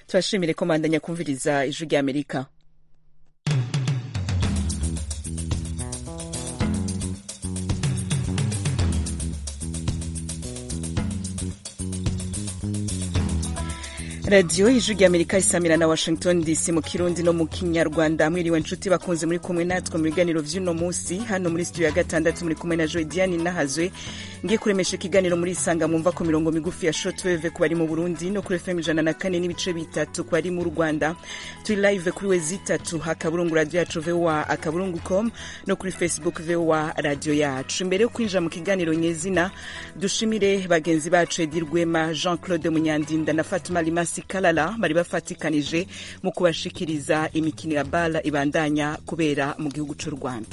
turashimire ko mandanya kumviriza ijwi rya amerika radiyo ijwi rya amerika isamira na washington dc mu kirundi no mu kinyarwanda mwiriwe nshuti bakunze muri kumwe natwe mu biganiro vy'uno munsi hano muri studio ya gatandatu muri kumwe na joy diane nahazwe ngiye kuremesha ikiganiro muri isanga mwumva ku mirongo migufi ya shortwave ku bari mu burundi no kuri fm ijana na kane n'ibice bitatu ku bari mu rwanda turi live kuri we zitatu akaburungu radio yacu voa akaburungu com no kuri facebook voa radio yacu imbere yo kwinjira mu kiganiro nyezina dushimire bagenzi bacu edi rwema jean claude munyandinda na fatuma limasi kalala bari bafatikanije mu kubashikiriza imikino ya bala ibandanya kubera mu gihugu cy'u rwanda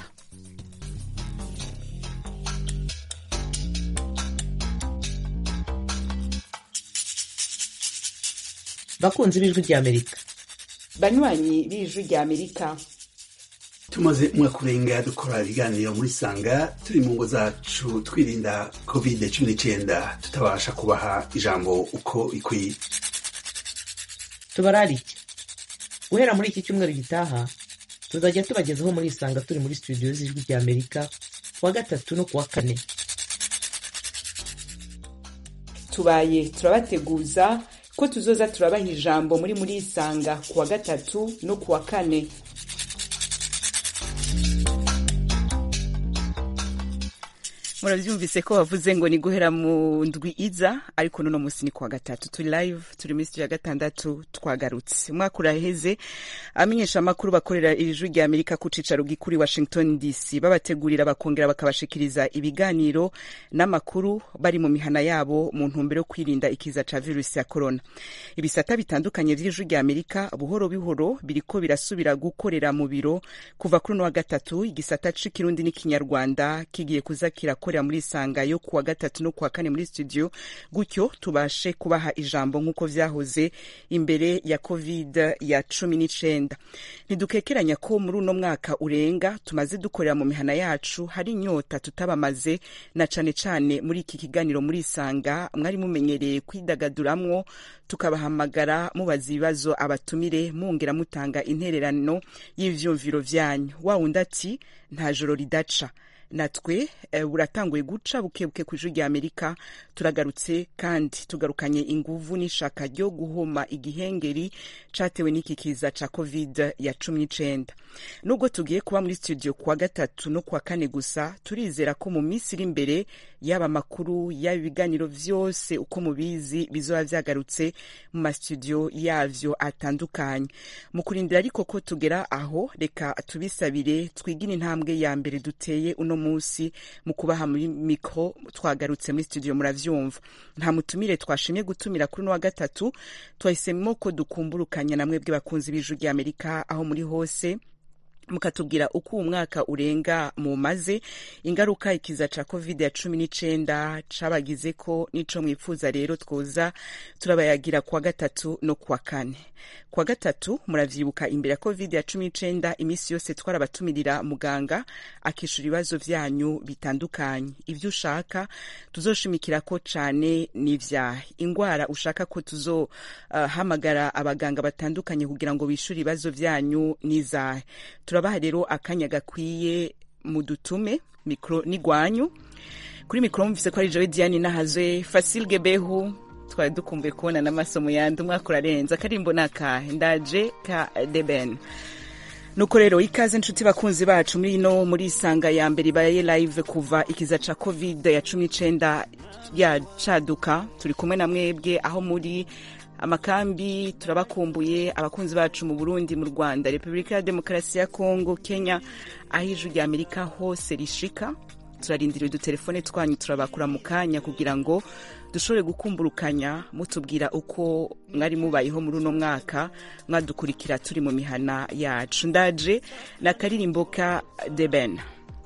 bakunzi b'ijwi rya amerika banywanyi b'ijwi rya amerika tumaze umwaka urenga dukora ibiganiro muri sanga turi mu ngo zacu twirinda covid cumi n'icyenda tutabasha kubaha ijambo uko ikwiye tubararike guhera muri iki cyumweru gitaha tuzajya tubagezaho muri isanga turi muri studio z'ijwi rya amerika kuwa gatatu no kuwa kane tubaye turabateguza ko tuzoza turabaha ijambo muri muri isanga kuwa gatatu no kuwa kane murabyumvise ko bavuze ngo ni guhera mu ndwi iza ariko n'uno munsi ni kuwa gatatu turi live turi muri studio ya gatandatu twagarutse umwaka uraheze amenyesha amakuru bakorera iri jwi rya amerika ku cicaro gikuri washington dc babategurira bakongera bakabashikiriza ibiganiro n'amakuru bari mu mihana yabo mu ntumbero yo kwirinda ikiza ca virusi ya corona ibisata bitandukanye vy'ijwi rya amerika buhoro buhoro biriko birasubira gukorera mu biro kuva kuri uno wa gatatu igisata c'ikirundi n'ikinyarwanda kigiye kuza kirakora muri isanga yo kuwa gatatu no kuwa kane muri studio gutyo tubashe kubaha ijambo nk'uko vyahoze imbere ya covid ya cumi n'icenda ntidukekeranya ko muri uno mwaka urenga tumaze dukorera mu mihana yacu hari inyota tutabamaze na cane cane muri iki kiganiro muri isanga mwari mumenyereye kwidagaduramwo tukabahamagara mubaza ibibazo abatumire mungera mutanga intererano y'ivyumviro vyanyu wa wundi ati nta joro ridaca natwe buratanguye guca bukebuke ku ijwi rya amerika turagarutse kandi tugarukanye inguvu n'ishaka ryo guhoma igihengeri catewe n'iki kiza ca covid ya cumi n'icenda nubwo tugiye kuba muri studio kuwa gatatu no kuwa kane gusa turizera ko mu minsi iri imbere yaba amakuru yaba ibiganiro vyose uko mubizi bizoba vyagarutse mu mastudio yavyo atandukanye mu kurindira ariko ko tugera aho reka tubisabire twigire intambwe ya mbere duteye uno munsi mu kubaha muri mikro twagarutse muri studio muravyumva nta mutumire twashimye gutumira kuri no wa gatatu twahisemo ko dukumburukanya namwe bwe bakunzi b'ijwi rya amerika aho muri hose mukatubwira uko uwu mwaka urenga mumaze ingaruka ikiza ca covid ya cumi n'icenda cabagize ko nico mwipfuza rero twoza turabayagira kuwa gatatu no kuwa kane kuwa gatatu muravyibuka imbere ya covid ya cumi n'icenda imisi yose twarabatumirira muganga akishura ibibazo vyanyu bitandukanye ivyo ushaka tuzoshimikirako cane n'ivyahe ingwara ushaka ko tuzohamagara uh, abaganga batandukanye kugira ngo bishure ibibazo vyanyu n'izahe turabaha rero akanya gakwiye mu dutume mikro n'igwanyu kuri mikro mvise ko ari Joe Diane nahazwe Fasil Gebehu twari dukumbuye kubona n'amaso mu yandi umwaka urarenze akarimbo nakahe ndaje ka Deben nuko rero ikaze nshuti bakunzi bacu muri ino muri isanga ya mbere ibaye live kuva ikiza ca covid ya cumi n'icenda yacaduka turi kumwe na mwebwe aho muri amakambi turabakumbuye abakunzi bacu mu burundi mu rwanda repubulika ya demokarasi ya kongo kenya aho ijwi rya amerika hose rishika turarindira udutelefone twanyu turabakura mu kanya kugira ngo dushobore gukumburukanya mutubwira uko mwari mubayeho muri uno mwaka mwadukurikira turi mu mihana yacu ndaje na karirimbo ka deben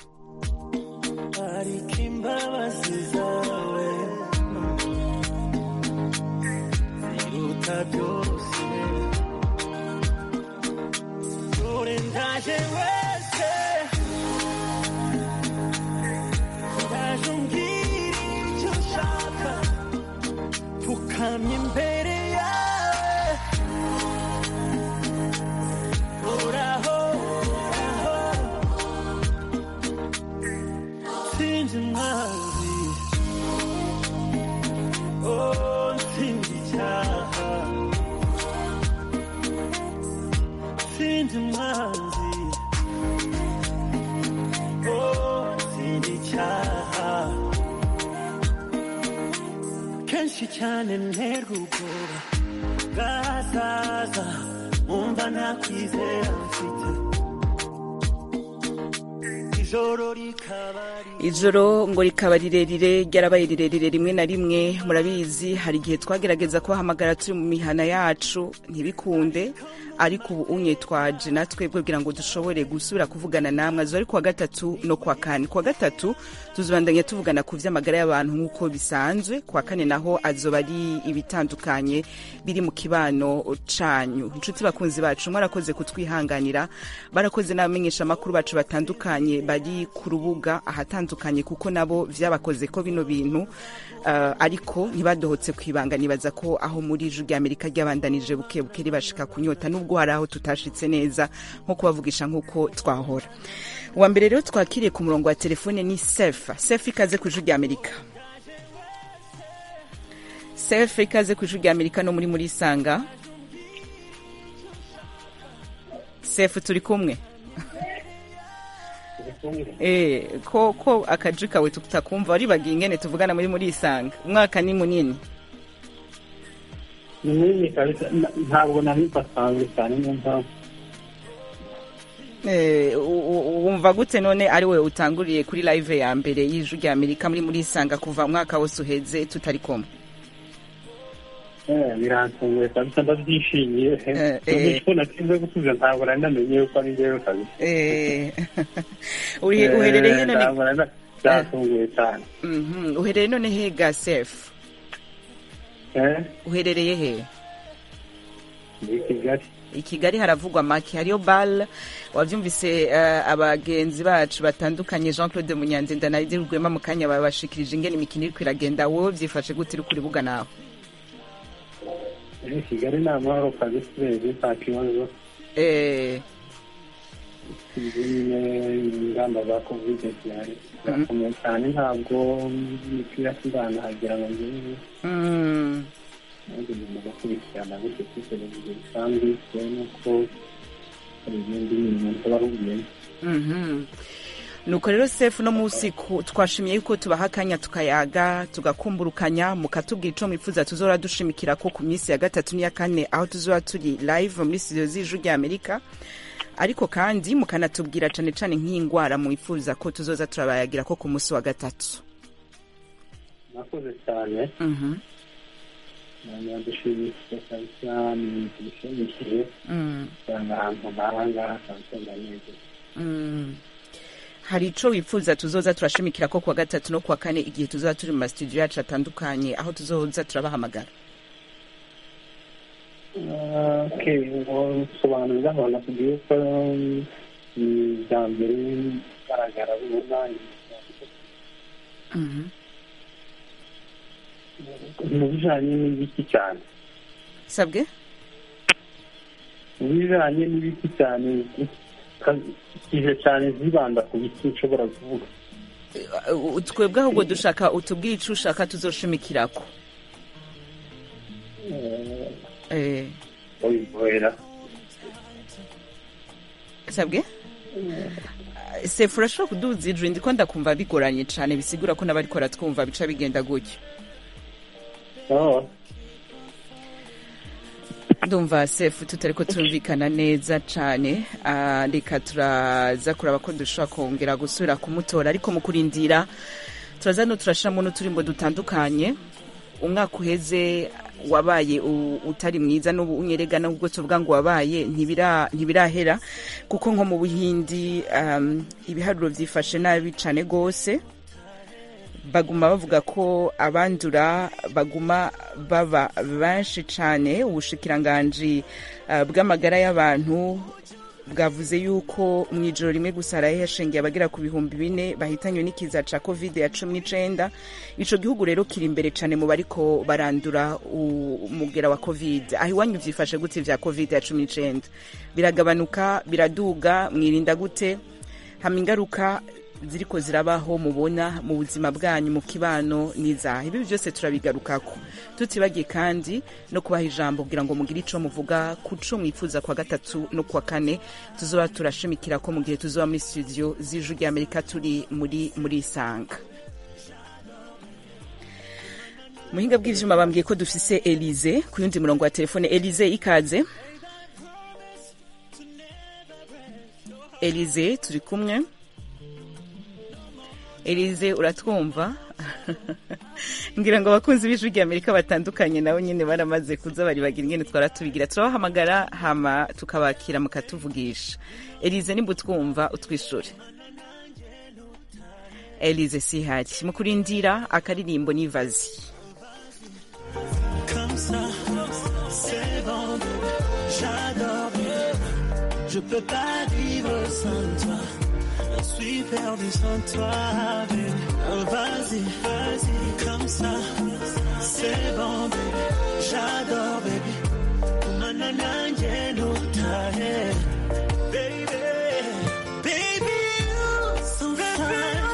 byose dore ndaje wese ndaje umbwira icyo ushaka pfukamye imbere yawe sinzi umwanzi oh sinzi icyaha sinzi umwanzi oh sinzi icyaha kenshi cyane nterwa ubwoba bwazaza umva nta kwizera mfite ijoro rikaba ijoro ngo rikaba rirerire ryarabaye rirerire rimwe na rimwe murabizi hari igihe twagerageza kubahamagara turi mu mihana yacu ntibikunde ariko ubu unye twaje natwe kugira ngo dushobore gusubira kuvugana namwe azo ari kuwa gatatu no kuwa kane kuwa gatatu tuzobandanya tuvugana ku vy'amagara y'abantu nk'uko bisanzwe kuwa kane naho azoba ari ibitandukanye biri mu kibano canyu inshuti bakunzi bacu mwarakoze kutwihanganira barakoze n'abamenyesha amakuru bacu batandukanye bari ku rubuga ahatandukanye kuko nabo vyabakoze ko bino bintu uh, ariko ntibadohotse kwibanga nibaza ko aho muri ijwi ry'amerika ryabandanije buke buke ribashika kunyota nubwo hari aho tutashitse neza nko kubavugisha nk'uko twahora uwa mbere rero twakiriye ku murongo wa telefone ni sefa sefa ikaze ku ijwi ry'amerika sefa ikaze ku ijwi ry'amerika no muri muri sanga sefu turi kumwe Eh, ko ko akaji kawe tutakumva waribagiye ingene tuvugana muri muri isanga umwaka ni munini ni munini kabisa Na- ntabwo nari mbasanzwe cyane niyo mpamvu Eh, u- u- wumva gute none ari we utanguriye kuri live ya mbere y'ijwi rya amerika muri muri isanga kuva umwaka wose uheze tutari kumwe Eh, birantunguye kabisa ndabyishimiye Eh, eh. ko natinze gusubiza ntabwo nari namenye yuko ari njyewe kabisa Eh, uri- uherereye Eh, none ntabwo nari na- byantunguye cyane Mhm, uherereye none he ga sefu Eh, uherereye he muri kigali i kigali haravugwa make hariyo bal wavyumvise uh, abagenzi bacu batandukanye jean claude munyandenda na Idil rwema mu kanya babashikirije ingene imikino iriko iragenda wowe vyifashe gute uri kuri buga nawe Eh, kigali ni amahoro kabisa urebye nta kibazo eh, izi nyine ingamba za kovide zihari zirakomeye cyane ntabwo imipira sindanahagera ngo ngire mm, nanjye ngomba gukurikirana gutyo kuri televiziyo bisanzwe bitewe n'uko hari ibindi bintu tuba ahugiyemo mhm. nuko rero sefu no musi ku- twashimiye yuko tubaha akanya tukayaga tugakumburukanya mukatubwira ico mwifuza tuzora dushimikira ko ku minsi ya gatatu n'iya kane aho tuzora turi live muri studio z'ijwi rya amerika ariko kandi mukanatubwira cane cane nk'ingwara mwifuza ko tuzoza turabayagira ko ku munsi wa gatatu nakoze cyane Mhm, nadushimishije kabisa ni ibintu bishimishije mm, usanga ahantu nk'ahangaha kabisa ndanezerwa mm. hari ico wifuza tuzoza turashimikira ko kuwa gatatu no kuwa kane igihe tuzoza turi mu mastudio yacu atandukanye aho tuzoza turabahamagara okay ngo sobanurira abantu nakubwiye ko um, ni bwa mbere igaragara bibona Mhm. mu bijanye n'ibiki cyane sabwe mu bijanye n'ibiki cyane kije cyane zibanda ku biti nshobora kuvuga Uh, twebwe ahubwo dushaka utubwire ico ushaka tuzoshimikirako Eh, eh, babivura sabwe sefu urashobora kuduza ijwi ndiko ndakumva bigoranye cane bisigura ko n'abariko baratwumva bica bigenda gutyo Oh, ndumva sefu tutariko turumvikana neza cane Ah, reka turaza kuraba ko dushobora kongera gusubira kumutora ariko mu kurindira turaza no turashiramo n'uturimbo dutandukanye umwaka uheze wabaye u- utari mwiza n'ubu unyerega nubwo tuvuga ngo wabaye ntibira- ntibirahera kuko nko mu buhindi um, ibiharuro vyifashe nabi cane gose baguma bavuga ko abandura baguma baba benshi cane ubushikiranganji uh, bw'amagara y'abantu bwavuze yuko mu ijoro rimwe gusa haraye hashingiye abagera ku bihumbi bine bahitanywe n'ikiza ca covid ya cumi n'icenda ico gihugu rero kiri imbere cane mu bariko barandura u- umugera wa covid aho iwanyu vyifashe gute vya covid ya cumi n'icenda biragabanuka biraduga mwirinda gute hama ingaruka ziriko zirabaho mubona mu buzima bwanyu mu kibano n'izaha ibi byose turabigarukako tutibagiye kandi no kubaha ijambo kugira ngo mugire ico muvuga ku co mwifuza kwa gatatu no kwa kane tuzoba turashimikira ko mu gihe tuzoba muri studio z'ijwi ry'amerika turi muri muri isanga muhinga bw'ivyuma bambwiye ko dufise elize ku yundi murongo wa telefone elize ikaze elize turi kumwe elize uratwumva ngira ngo abakunzi b'ijwi rya amerika batandukanye nabo nyine baramaze kuza bari bagira ingene twara tubigira turabahamagara hama tukabakira mukatuvugisha elize nimba utwumva utwishure elize sihari mu kurindira akaririmbo n'ivazi Comme ça, c'est bon, j'adore. Je peux pas vivre sans toi. Je suis perdu sans toi, baby. Oh, Vas-y, vas-y, comme ça, c'est bon, baby. J'adore, baby. Manana, no tahe. Baby, baby, you so fine.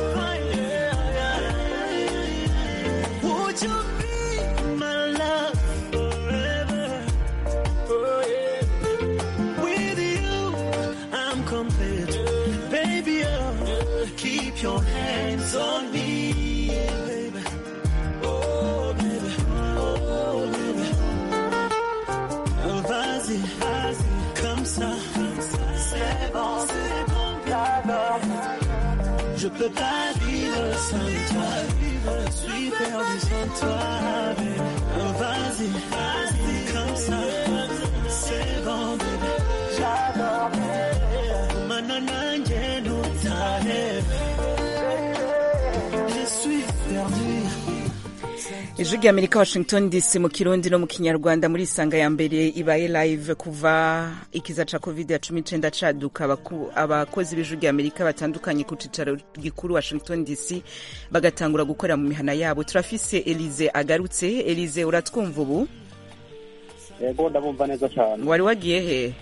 Would you be my love forever? Oh yeah. With you, I'm complete. Baby, oh, keep your hands on me, baby. Oh, baby. Oh, baby. Oh, vas-y, vas-y, comme ça. C'est bon, c'est bon, j'adore. Je peux pas vivre sans toi. Je suis perdu sans toi, baby. Oh, vas-y, vas-y, comme ça. C'est bon, baby. J'adore. Manana, no Je suis perdu. ijwi rya amerika washington dc mu kirundi no mu kinyarwanda muri isanga ya mbere ibaye live kuva ikiza ca covid ya cumi n'icenda caduka Abaku- abakozi b'ijwi rya amerika batandukanye ku cicaro gikuru washington dc bagatangura gukorera mu mihana yabo turafise elize agarutse elize uratwumva ubu yego ndabumva neza cyane wari wagiye he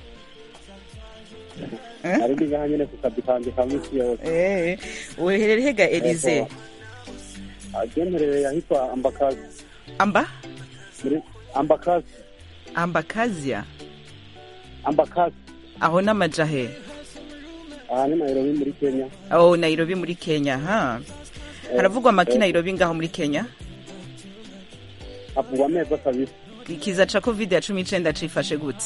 ari ndi ngaha nyine ku kazi kanjye ka minsi yose Eh, uherere hega elize Yego. agendereye ahitwa ambakazi amba muri ambakazi ambakazia ambakazi aho n'amaja he aha ni nairobi muri kenya oh nairobi muri kenya ha haravugwa amaki eh. nairobi ngaho muri kenya havugwa amezi kabisa ikiza ca covid ya cumi n'icenda cifashe gute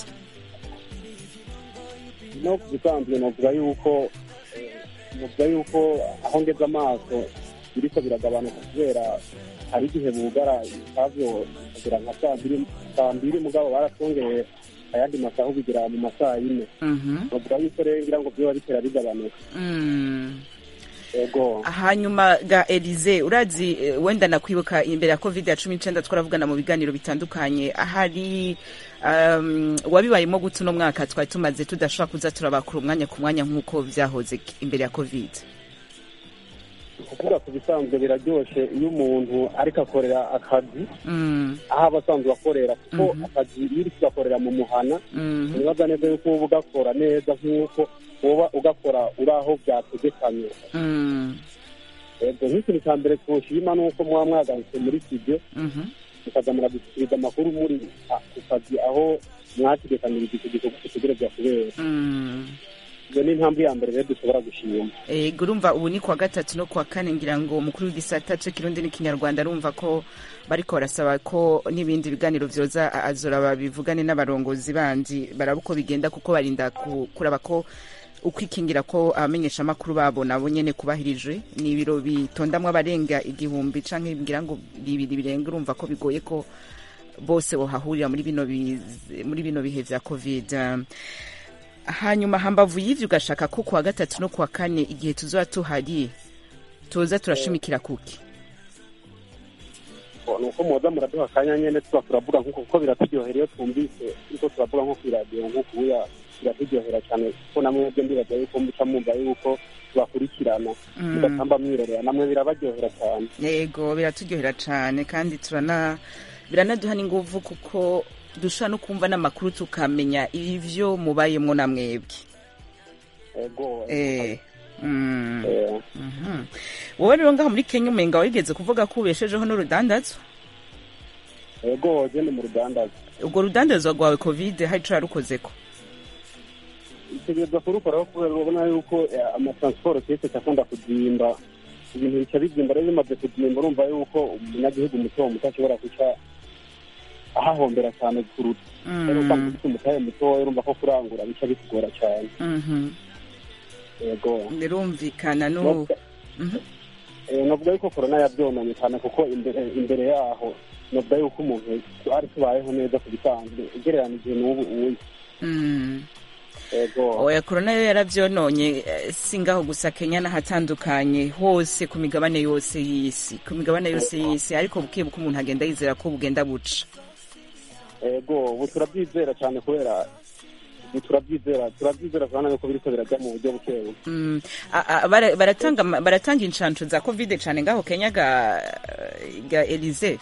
no ku bisanzwe novuga yuko eh, novuga yuko aho ngeze amaso biriko biragabanuka kubera hari igihe bugara ibitavyo kugira nka saa mbiri saa mbiri mugabo baratwongereye ayandi masaha bigira mu masaha yine Mhm. novuga yuko rero ngira ngo vyoba bitera bigabanuka Mm. ego hanyuma ga elize urazi eh, wenda nakwibuka imbere ya covid ya cumi n'icenda twaravugana mu biganiro bitandukanye hari um, wabibayemo gute uno mwaka twari tumaze tudashobora kuza turabakura umwanya ku mwanya nk'uko vyahoze imbere ya covid kuvuga ku bisanzwe biraryoshe iyo umuntu ariko akorera akazi mm. aho aba asanzwe akorera kuko akazi iyo uri kugakorera mu muhana mm. nibaza neza yuko uba ugakora neza nk'uko woba ugakora uri aho byategekanye mm. ego nk'ikintu cya mbere twoshima ni uko muba mwagarutse muri studio Mhm. mukaza muradushyikiriza amakuru muri a- ku kazi aho mwategekanirije icyo gikorwa gitegerezwa kubera Mm. iyo ni intambwe ya mbere rero dushobora gushima ego urumva ubu ni kuwa gatatu no kuwa kane ngira ngo umukuru w'igisata c'ikirundi n'ikinyarwanda arumva ko bariko barasaba ko n'ibindi biganiro vyoza a- azora babivugane n'abarongozi bandi baraba uko bigenda kuko barinda ku- kuraba ko ukwikingira ko abamenyesha amakuru babo nabo nyene kubahirijwe ni ibiro bitondamwo abarenga igihumbi canke ngira ngo bibiri birenga urumva ko bigoye ko bose bohahurira muri bino biz- muri bino bihe vya covid Um, hanyuma hambavu y'ivyo ugashaka ko kuwa gatatu no kuwa kane igihe tuzoba tuhari tuza turashimikira kuki ni uko muza muraduha akanya nyene tuba turavuga nk'uko kuko biraturyohera iyo twumvise ariko turavuga nko kw'iradiyo nk'uko ubuya biraturyohera cyane kuko namwebwe ndibaza yuko muca mwumva yuko tubakurikirana mugatamba mwirorera namwe birabaryohera cyane yego biraturyohera cane kandi turana biranaduha n'inguvu kuko dushobora no kumva n'amakuru tukamenya ivyo mubayemwo na mwebwe ego eh, mm. eh, wowe rero ngaho muri kenya umenga wigeze kuvuga ko ubeshejeho n'urudandazwa yego genda mu rudandaza urwo rudandazwa rwawe covid hari ico yarukozeko itegereza kurukoraho kubera urabona yuko eh, amatransport kese akunda kuzimba ibintu bica bizimba rero bimaze kuzimba urumva yuko umunyagihugu muto muto ashobora guca ahahombera cyane kuruta rero usanga ufite umutahe mutoya urumva ko kurangura bica bitugora cyane Mhm. yego birumvikana n'ubu Mhm. Eh, navuga yuko korona yabyonanye cyane kuko imbere imbere yaho navuga yuko umuntu ari tubayeho neza ku bisanzwe ugereranije n'ubu uyu Mm. yego oya korona yo yaravyononye eh, si ngaho gusa kenya n'ahatandukanye hose ku migabane yose y'isi ku migabane yose y'isi ariko buke buke umuntu agenda yizera ko bugenda buca yego ubu turabyizera cyane kubera ubu turabyizera turabyizera kubona yuko biriko birajya mu buryo bukebu Mm. A- a- bara- baratanga ama- baratanga inshansho za covid cane ngaho kenya ga ga elize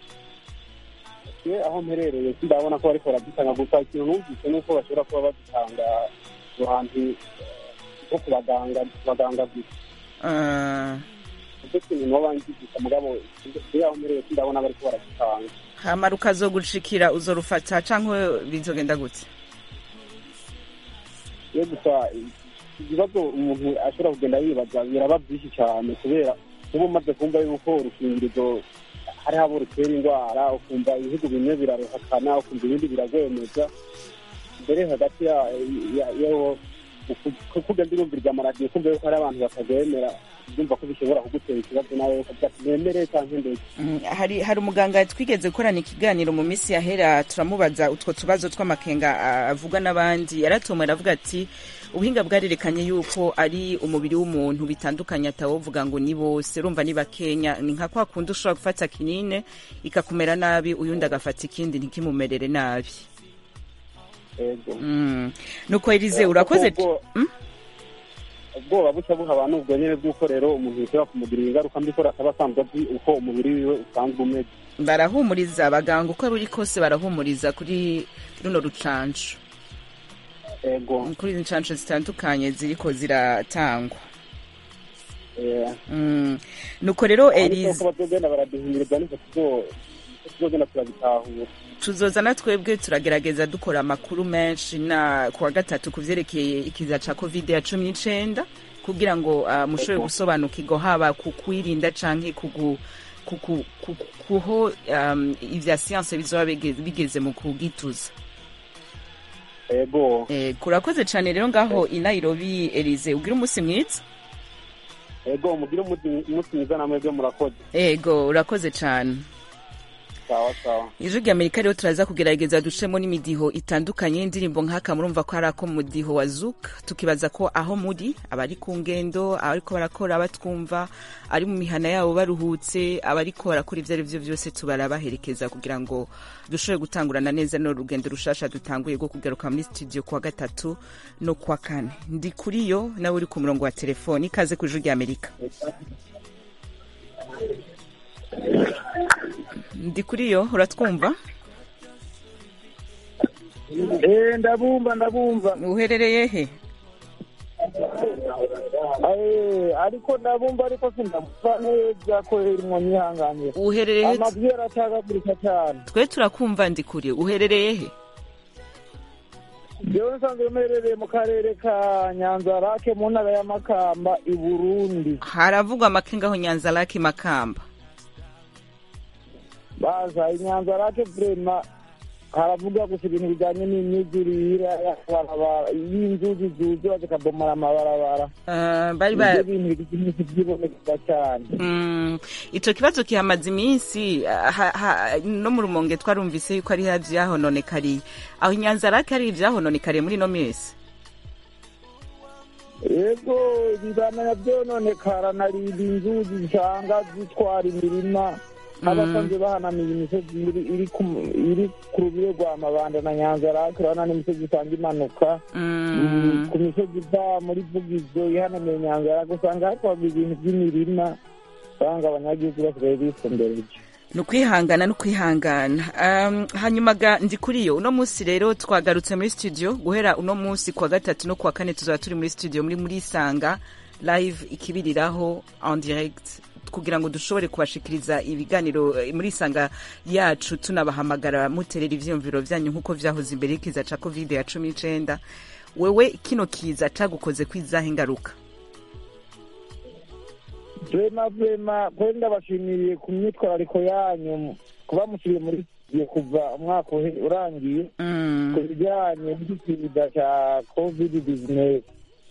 ye aho mperereye sindabona ko bariko barazitanga gusa ikintu numvise nuko bashobora kuba bazitanga ahantu eh, nko ku baganga ku baganga gusa Ah, nicyo kintu noba ngigisha mugabo iyo aho mperereye sindabona bariko barazitanga hama rukazogushikira uzorufata canke bizogenda gute yo gusa ibibazo umuntu ashobora kugenda yibaza biraba byinshi cyane kubera uba umaze kumva yuko urukingirizo hariho abo rutera indwara ukumva ibihugu bimwe biraruhakana ukumva ibindi biragwemeza mbere hagati ya- ya- yawo kugenda urumviriza amaradiyo kumva yuko hari abantu batagwemera urumva ko bishobora kugutera ikibazo nawe ukavuga ati nemere cyangwa ndetse Mm, hari hari umuganga twigeze gukorana ikiganiro mu minsi yahera turamubaza utwo tubazo tw'amakenga ah, avuga n'abandi yaratomwe aravuga ati ubuhinga bwarerekanye yuko ari umubiri w'umuntu bitandukanye atawovuga ngo ni bose urumva ni bakenya ni nka kwa kundi ushobora gufata kinine ikakumera nabi uyundi agafata ikindi ntikimumerere nabi yego mm. nuko elize urakoze Ubwo- Mm? ubwoba buca buha abantu ubwo nyine bw'uko rero umuntu bishobora kumugirira ingaruka mbi ko ataba asanzwe azi uko umubiri wiwe usanzwe umeze barahumuriza abaganga uko buri kose barahumuriza kuri runo rucanco yego kuri izi nshansho zitandukanye ziriko ziratangwa eh, Mm. nuko rero ariko elize ko bazogenda baraduhimiriza niko tuzo- niko tuzogenda turabitahura tuzoza na twebwe turagerageza dukora amakuru menshi na kuwa gatatu ku vyerekeye ikiza ca covid ya cumi n'icenda kugira ngo uh, mushobore gusobanukirwa haba ku kwirinda canke kugu kuku- kuku- kuho um, ivya siyanse bizoba bigeze, bigeze mu kugituza yego eh, kurakoze cane rero ngaho i nairobi elize ugira umunsi mwiza yego mugire umunsi umunsi mwiza namwe byo murakoze ego urakoze cane sawa sawa ijwi rya amerika rero turaza kugerageza ducemo n'imidiho itandukanye y'indirimbo nk'aka murumva ko hari ako mu mudiho wa zuka tukibaza ko aho muri abari ku ngendo abariko barakora batwumva ari mu mihana yabo baruhutse abariko barakora ibyo ari byo byose tubarabaherekeza kugira ngo dushobore gutangurana neza no rugendo rushasha dutanguye rwo kugaruka muri studio kuwa gatatu no kuwa kane ndi kuri yo nawe uri ku murongo wa telefoni ikaze ku ijwi rya amerika ndi kuri yo uratwumva Eh, ndabumva ndabumva uherereye he Eh, ariko ndabumva ariko sindamva neza ko irimwo nyihanganira uherereye he amajwi yaratagagurika cyane twe turakumva ndi kure uherereye he jewe nsanzwe mperereye mu karere ka nyanza rake mu ntara ya makamba i burundi haravugwa amakenga aho nyanza laki makamba baza i nyanza rake vrema haravuga gusa ibintu bijanye n'imyuzurire y'amabarabara y'inzuzi zuzura zikabomora amabarabara Ah, bari ivyo ba bintu bigize iminsi vyibonekeza cyane Mm, ico kibazo kihamaze iminsi ah, ha- ha- no mu rumonge twarumvise yuko ari ivyahononekariye aho inyanza laki hari ivyahononekariye muri ino minsi yego ibibana byononekara narinda inzuzi zisanga zitwara imirima abasanzwe bahanamiye imisozi iri iri ku- iri ku rubire rwa mabanda na nyanza rake urabona n'imisozi isanga imanuka Mm, ku misozi iva muri vugizo ihanamiye nyanza rake usanga hatwagwa ibintu by'imirima usanga abanyagihugu basigaye bisombereje ni ukwihangana no kwihangana um, hanyuma ga ndi kuri yo uno munsi rero twagarutse muri studio guhera uno munsi kuwa gatatu no kuwa kane tuzaba turi muri studio muri muri isanga live ikibiriraho en direct kugira ngo dushobore kubashikiriza ibiganiro eh, muri isanga yacu tunabahamagara muterera ivyiyumviro vyanyu nk'uko vyahoze imbere y'ikiza ca covid ya cumi n'icenda wewe kino kiza cagukoze kwizaho ingaruka vema vema kweli ndabashimiye ku myitwarariko yanyu kuba mushyiriye muri studio kuva umwaka uhe- urangiye Mm, ku bijyanye n'ikiza cya covid bizinesi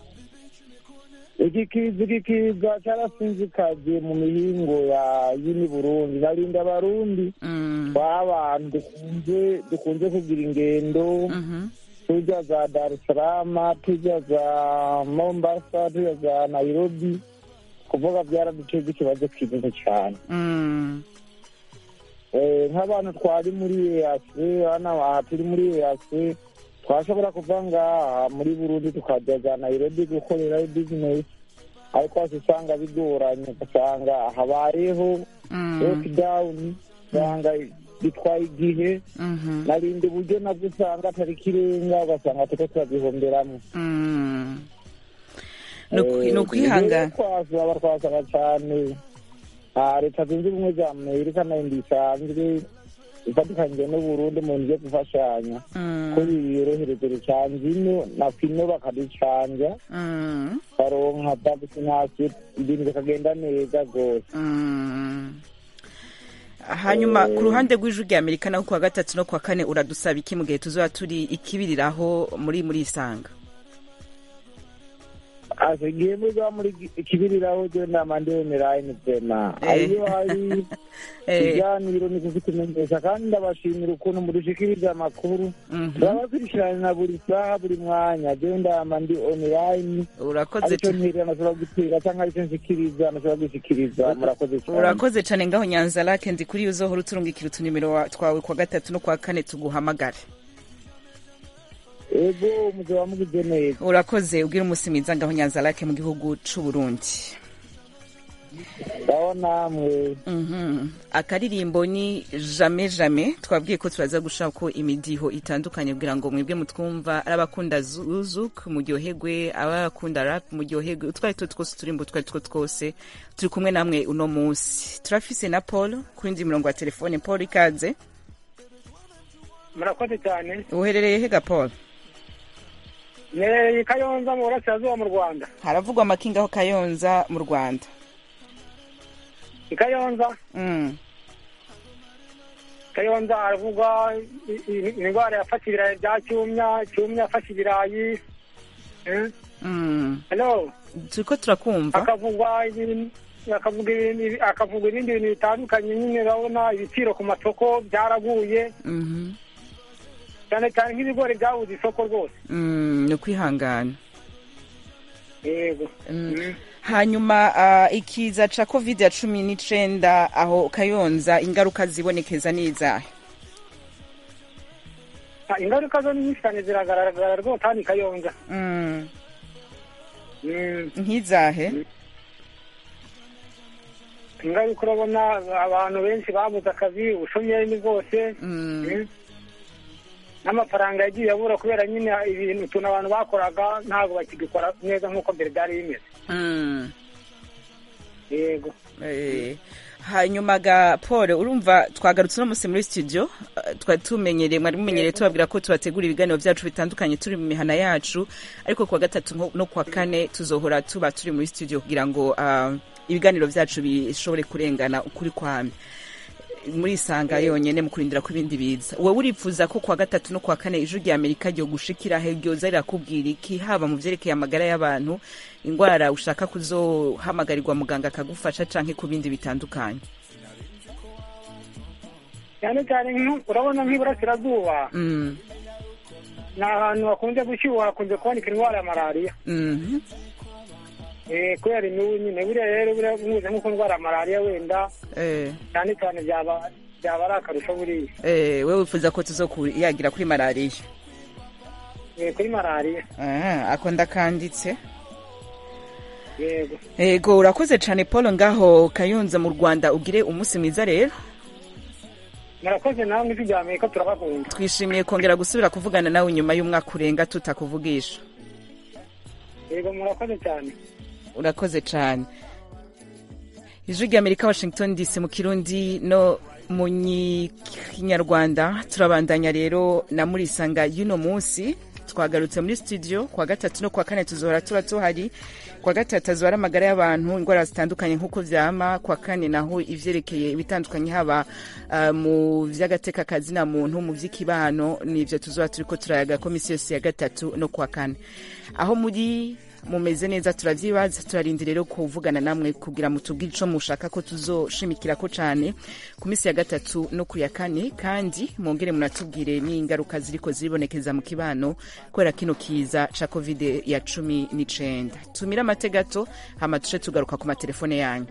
iki kiza iki kiza cyarasinzikaje mu mihingo ya yini burundi narinda abarundi mm, tw'abantu dukunze dukunze kugira ingendo mhm, tujya za dar es salaam tujya za mombasa tujya za nairobi kuvuga byaraduteza ikibazo kinini cyane mm, Eh, nk'abantu twari muri ease hano aha turi muri ease twashobora kuva ngaha muri burundi tukajya za nairobi gukorerayo bizinesi ariko hasi usanga bigoranye ugasanga habayeho mm, lockdown usanga bitwaye igihe mhm, narindi uburyo nabwo usanga atari ikirenga ugasanga turiko turabihomberamwo mm. Ni ukwi- ni ukwihangana twasaba twasaba cyane Ah, leta zunze ubumwe za amerika nayo isanzwe ifatikanyije n'uburundi mu bintu byo gufashanya Mm, ko biyorohereza cyane ino na fino bakaducanja mm, baronka vakisinasiyo ibintu bikagenda neza rwose mm. hanyuma ku ruhande rw'ijwi rya amerika naho kuwa gatatu no kuwa kane uradusaba iki mu gihe tuzoba turi ikibiriraho muri muri isanga ase igihe muza muri ikibiriraho je nama ndemeraye vema Eh. ariyo hari Eh, ibiganiro ni kuvitumenyesha kandi ndabashimira ukuntu mudushikiriza amakuru mhm. turabakurikirana na buri saha buri mwanya je ndama ndi online urakoze aricyo ca- nterera nashobora gutera cyangwa aricyo nshikiriza nashobora gushikiriza murakoze cyane urakoze cane ngaho nyanza lake ndi kuri uzohora uturungikira utunimero wa- twawe kuwa gatatu no kuwa kane tuguhamagare ego muzaba mugize neza urakoze ubwira umunsi mwiza ngaho nyanza lake mu gihugu c'u burundi ndaho namwe Mhm. akaririmbo ni jame jame twabwiye ko turaza gushaka imidiho itandukanye kugira ngo mwebwe mutwumva ari abakunda zuzuk muryoherwe abakunda rap muryoherwe utwo ari two twose uturimbo utwo ari two twose turi kumwe namwe uno munsi turafise na paul kuri ndi mirongo ya telefone paul ikaze murakoze cyane uherereye hega paul nereye i kayonza mu burasirazuba mu rwanda haravugwa amakinga aho kayonza mu rwanda i kayonza mm. kayonza haravugwa i- i- indwara yafashe ibirayi bya cyumya cyumya yafashe ibirayi Eh, Mm. hello turiko turakumva hakavugwa ibintu hakavuga ibintu- hakavugwa ibindi bintu bitandukanye nyine urabona ibiciro ku masoko byaraguye Mhm. cyane cyane nk'ibigori byabuze isoko rwose Mm, ni ukwihangana yego Mm. Mm. hanyuma uh, ikiza ca covid ya cumi n'icenda aho kayonza ingaruka zibonekeza n'izahe Ah, ingaruka zo ni nyinshi cyane ziragaragara rwose hano i kayonza mm. Mm. nk'izahe ingaruka urabona abantu benshi babuze akazi ubushomeri ni bwose mm. Mm. n'amafaranga yagiye abura kubera nyine ibintu utuntu abantu bakoraga ntabwo bakigikora neza nk'uko mbere byari bimeze Mm. yego Eh, hanyuma ga paul urumva twagarutse uno munsi muri studio eh, twari tumenyereye mwari mumenyereye tubabwira ko tubategura ibiganiro byacu bitandukanye turi mu mihana yacu ariko kuwa gatatu nko- no kuwa kane tuzohora tuba turi muri studio kugira ngo ah, ibiganiro byacu bishobore kurengana ukuri kwame muri isanga yonyene mu kurindira ko ibindi biza wowe urifuza ko kuwa gatatu no kuwa kane ijwi rya amerika ryo gushikira he ryoza rirakubwira iki haba mu vyerekeye amagara y'abantu ingwara ushaka kuzohamagarirwa muganga akagufasha canke ku bindi bitandukanye cyane cyane nk'u- urabona nk'iburasirazuba mm. ni ahantu hakunze gushyuha hakunze kuboneka indwara ya malariya Mhm. Eh, kubera imibu nyine buriya rero buriya muze nk'uko ndwara ya malariya wenda Eh, cyane cyane byaba byaba ari akarusho buriya eh, wewe wifuza ko tuzokuyagira kuri malariya Eh, kuri malariya Ah, ako ndakanditse yego ego urakoze cane paul ngaho kayonza mu rwanda ugire umunsi mwiza rero murakoze namwe ijwi rya amerika turabakunda twishimiye kongera gusubira kuvugana nawe nyuma y'umwaka urenga tutakuvugisha yego murakoze cyane urakoze cyane ijwi rya amerika washington dc mu kirundi no mu nyi- kinyarwanda turabandanya rero na murisanga y'uno munsi twagarutse muri studio kwa gatatu no kwa kane tuzohora tuba tuhari kwa gatatu azora amagara y'abantu indwara zitandukanye nk'uko vyama kwa kane naho ivyerekeye ibitandukanye haba uh, mu vy'agateka kazina muntu mu vy'ikibano nivyo tuzoba turiko turayaga ko misi yose ya gatatu no kwa kane aho muri mumeze neza turavyibaza turarinda rero kuvugana namwe kugira mutubwire ico mushaka ko tuzoshimikirako cane ku misi ya gatatu no ku ya kane kandi mwongere munatubwire n'ingaruka ziriko ziribonekeza mu kibano kubera kino kiza ca covid ya cumi n'icenda tumire amate gato hama tuce tugaruka ku matelefone yanyu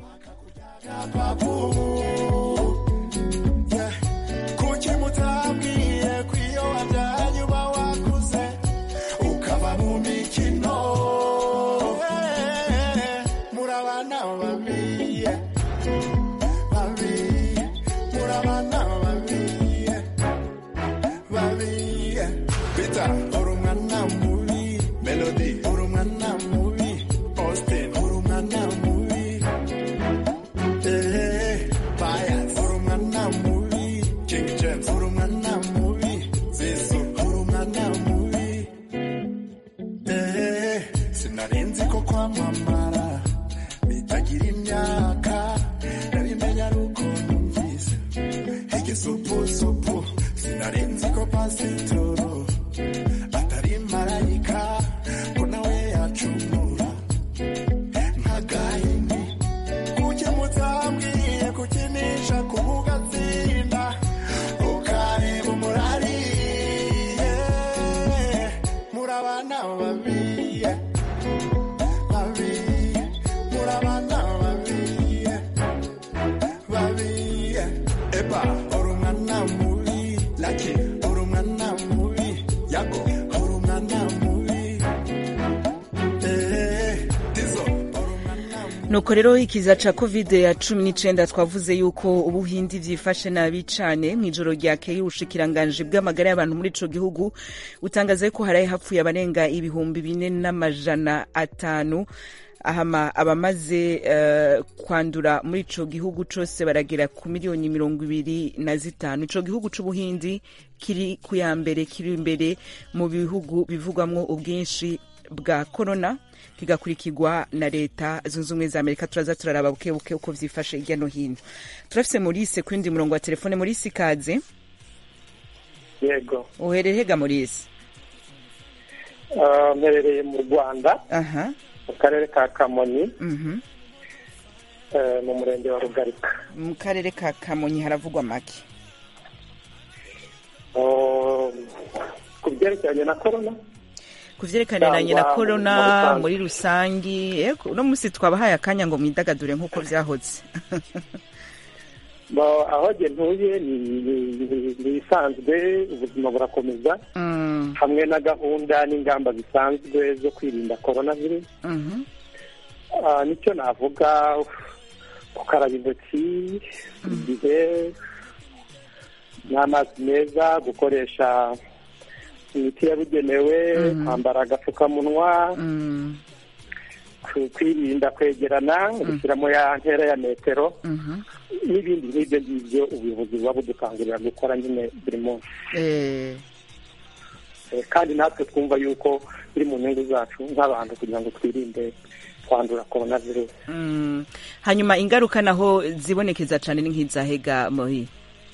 kuki mutambwiye ko iyo wabyaye uba wakuze ukaba mu mikino Eh, murabana babiye babiye murabana babiye babiye bita uri umwana mubi melody uri umwana mubi austin uri umwana mubi Eh, bias uri umwana mubi king james uri umwana mubi zizu uri umwana mubi Eh, sinarinzi ko kwamamara bitagira imyaka nabimenya ari uko numvise igisupusupu sinarinzi ko pasitoro atari marayika ko nawe yacumura nk'agahini kuki mutambwiye kukinisha kubugatsinda ukareba umurari Eh, murabana babiye babiye murabana babiye babiye eba uri umwana mubi laki uri umwana mubi yago uri umwana mubi Eh, dizo uri umwana mubi nuko rero ikiza ca covid ya cumi n'icenda twavuze yuko ubuhindi vyifashe nabi cane mw'ijoro ryakeye ubushikiranganji bw'amagara y'abantu muri ico gihugu butangaza ko haraye hapfuye abarenga ibihumbi bine n'amajana atanu ahama abamaze uh, kwandura muri ico gihugu cose baragera ku miliyoni mirongo ibiri na zitanu ico gihugu c'ubuhindi kiri ku ya mbere kiri imbere mu bihugu bivugwamwo ubwinshi bwa corona kigakurikirwa na leta zunze ubumwe za amerika turaza turaraba buke buke uko vyifashe hirya no hino turafise morise ku yindi murongo wa telefone morise ikaze yego uherereye hega morise Ah, mperereye mu rwanda aha mu karere ka kamonyi mhm eh, mu murenge wa rugarika mu karere ka kamonyi haravugwa make Oh, ku byerekeranye na korona ku vyerekaniranye na Cyangwa corona muri rusange. muri rusangi ego uno musi twabahaye akanya ngo mwidagadure nk'uko vyahoze Ba- aho jye ntuye ni- ni- ni- ni ibisanzwe ubuzima burakomeza Mm, hamwe na gahunda n'ingamba zisanzwe zo kwirinda korona virusi mhm, Ah, nicyo navuga gukaraba intoki igihe n'amazi meza gukoresha imiti yabugenewe Mhm. kwambara agapfukamunwa mm, ku- kwirinda kwegerana gushyiramo ya ntera ya metero mhm. n'ibindi nk'ibyo ngibyo ubuyobozi buba budukangurira gukora nyine buri munsi Eh, Eh, kandi natwe twumva yuko biri mu nyungu zacu nk'abantu kugira ngo twirinde kwandura korona virusi mm. hanyuma ingaruka naho zibonekeza cane ni nk'izahega mohi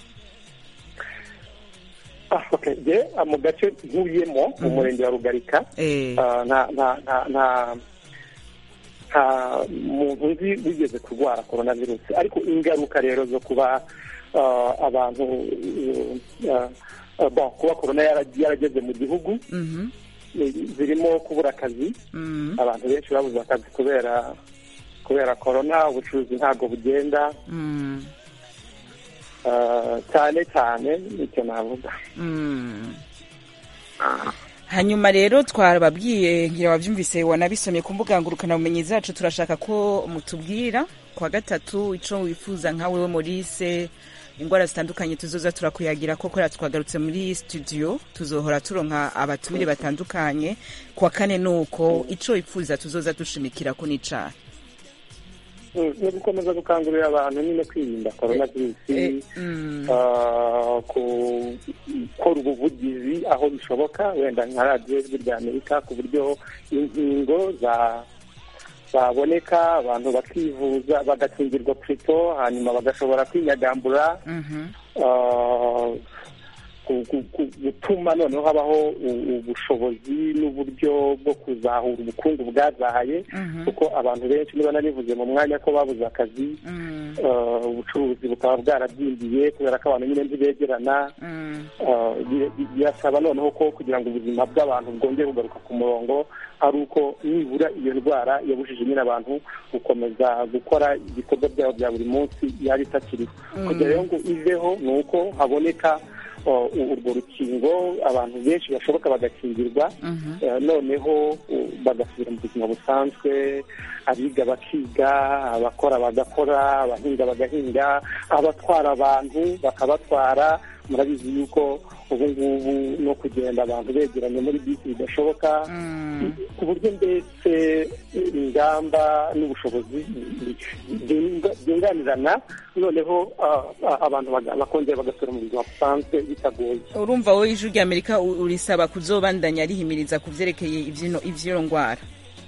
Ah, okay. Je, ah, mu gace ntuyemo mu murenge wa rugarika eh, ah, nta nta nta nta nta muntu nzi wigeze kurwara korona virusi ariko ingaruka rero zo kuba ah, abantu ah, ah, bon, kuba korona yara- yarageze mu gihugu mhm, eh, zirimo kubura akazi mm, abantu benshi babuze akazi kubera kubera korona ubucuruzi ntabwo bugenda mm, ah, cyane cyane nicyo navuga mm. hanyuma rero twababwiye ngira wabyumvise wanabisomye ku mbuga ngurukanabumenyi zacu turashaka ko mutubwira kwa gatatu ico wifuza nka wewe morise indwara zitandukanye tuzoza turakuyagira ko kubera twagarutse muri studio tuzohora turonka abatumire batandukanye kwa kane nuko ico wifuza tuzoza dushimikira ko n'icaha Mm, ni ugukomeza gukangurira abantu nyine kwirinda korona virusi Eh, mm. ah, ku- gukora ubuvugizi aho bishoboka wenda nka radiyo ijwi rya amerika ku buryo inkingo za zaboneka abantu bakivuza bagakingirwa purito hanyuma bagashobora kwinyagambura Mhm. ah, ku- ku- ku- gutuma noneho habaho u- ubushobozi n'uburyo bwo kuzahura ubukungu bwazahaye Mhm. kuko abantu benshi niba narivuze mu mwanya ko babuze akazi Mm. uh, ubucuruzi bukaba bwarabyimbiye kubera ko abantu nyine ntibegerana Mm. uh, bi- bi- birasaba noneho ko kugira ngo ubuzima bw'abantu bwongere kugaruka ku murongo ari uko nibura iyo ndwara yabujije nyine abantu gukomeza gukora ibikorwa byabo bya buri munsi yaba itakiriho kugira rero ngo iveho ni uko haboneka uh, urwo rukingo abantu benshi bashoboka bagakingirwa Mhm. Eh, noneho uh, bagasubira mu buzima busanzwe abiga bakiga abakora bagakora abahinga bagahinga abatwara abantu bakabatwara murabizi yuko ubu ngubu no kugenda abantu begeranye muri bisi bidashoboka Mm. ku buryo mbese ingamba n'ubushobozi byunga- byunganirana noneho ah, ah, abantu baga- bakongera bagasubira mu buzima busanzwe bitagoye urumva wowe ijwi rya amerika u- urisaba kuzobandanya rihimiriza ku vyerekeye ivyino- ivyo ngwara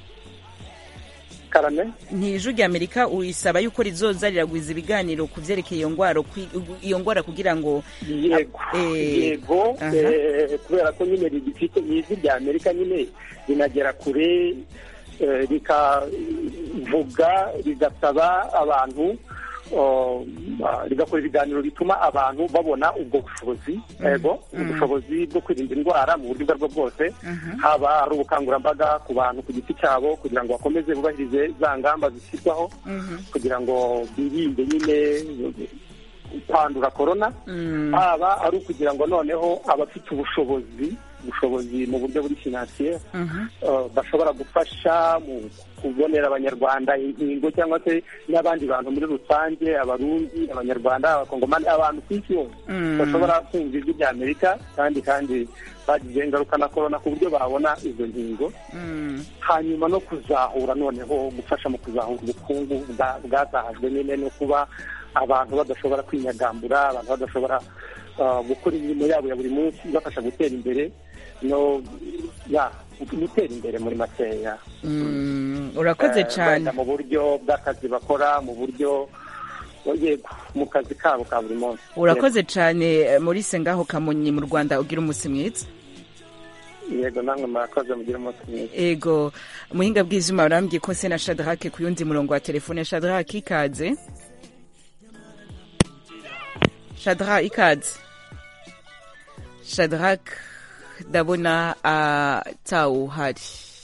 karame ntijwi rya amerika urisaba yuko rizoza riragwiza ibiganiro ku vyerekeye iyo ngwara kwi- iyo ngwara kugira ngo yego Eh, yego aha. eh, kubera ko nyine rigifite ijwi rya amerika nyine rinagera kure eh, rikavuga rigasaba abantu oh, ah, rigakora ibiganiro bituma abantu babona ubwo bushobozi yego ubushobozi bwo kwirinda indwara mu buryo ubwo aribwo bwose haba ari ubukangurambaga ku bantu ku giti cyabo kugira ngo bakomeze bubahirize za ngamba zishyirwaho kugira ngo birinde nyine kwandura korona haba ari ukugira ngo noneho abafite ubushobozi ubushobozi mu buryo buri finansiye uh, bashobora gufasha mu kubonera abanyarwanda inkingo cyangwa se n'abandi bantu muri rusange abarundi abanyarwanda abakongomani abantu ku isi yose Mm. bashobora kumva ijwi rya amerika kandi kandi bagize ingaruka na korona ku buryo babona izo nkingo Mm. hanyuma no kuzahura noneho gufasha mu kuzahura ubukungu bwa- bwazahajwe nyine no kuba abantu badashobora kwinyagambura abantu badashobora uh, gukora imirimo yabo ya buri munsi ibafasha gutera imbere no ya gutera imbere muri makeya Mm, urakoze Eh, cyane wenda mu buryo bw'akazi bakora mu buryo yego mu kazi kabo ka buri munsi urakoze cyane Maurice ngaho kamonyi mu rwanda ugira umunsi mwiza yego namwe murakoze mugire umunsi mwiza ego muhinga bw'ivyuma barambwiye ko se na shadrake ku yundi murongo wa telefone shadrake ikaze shadra ikaze shadrake ndabona atawuhari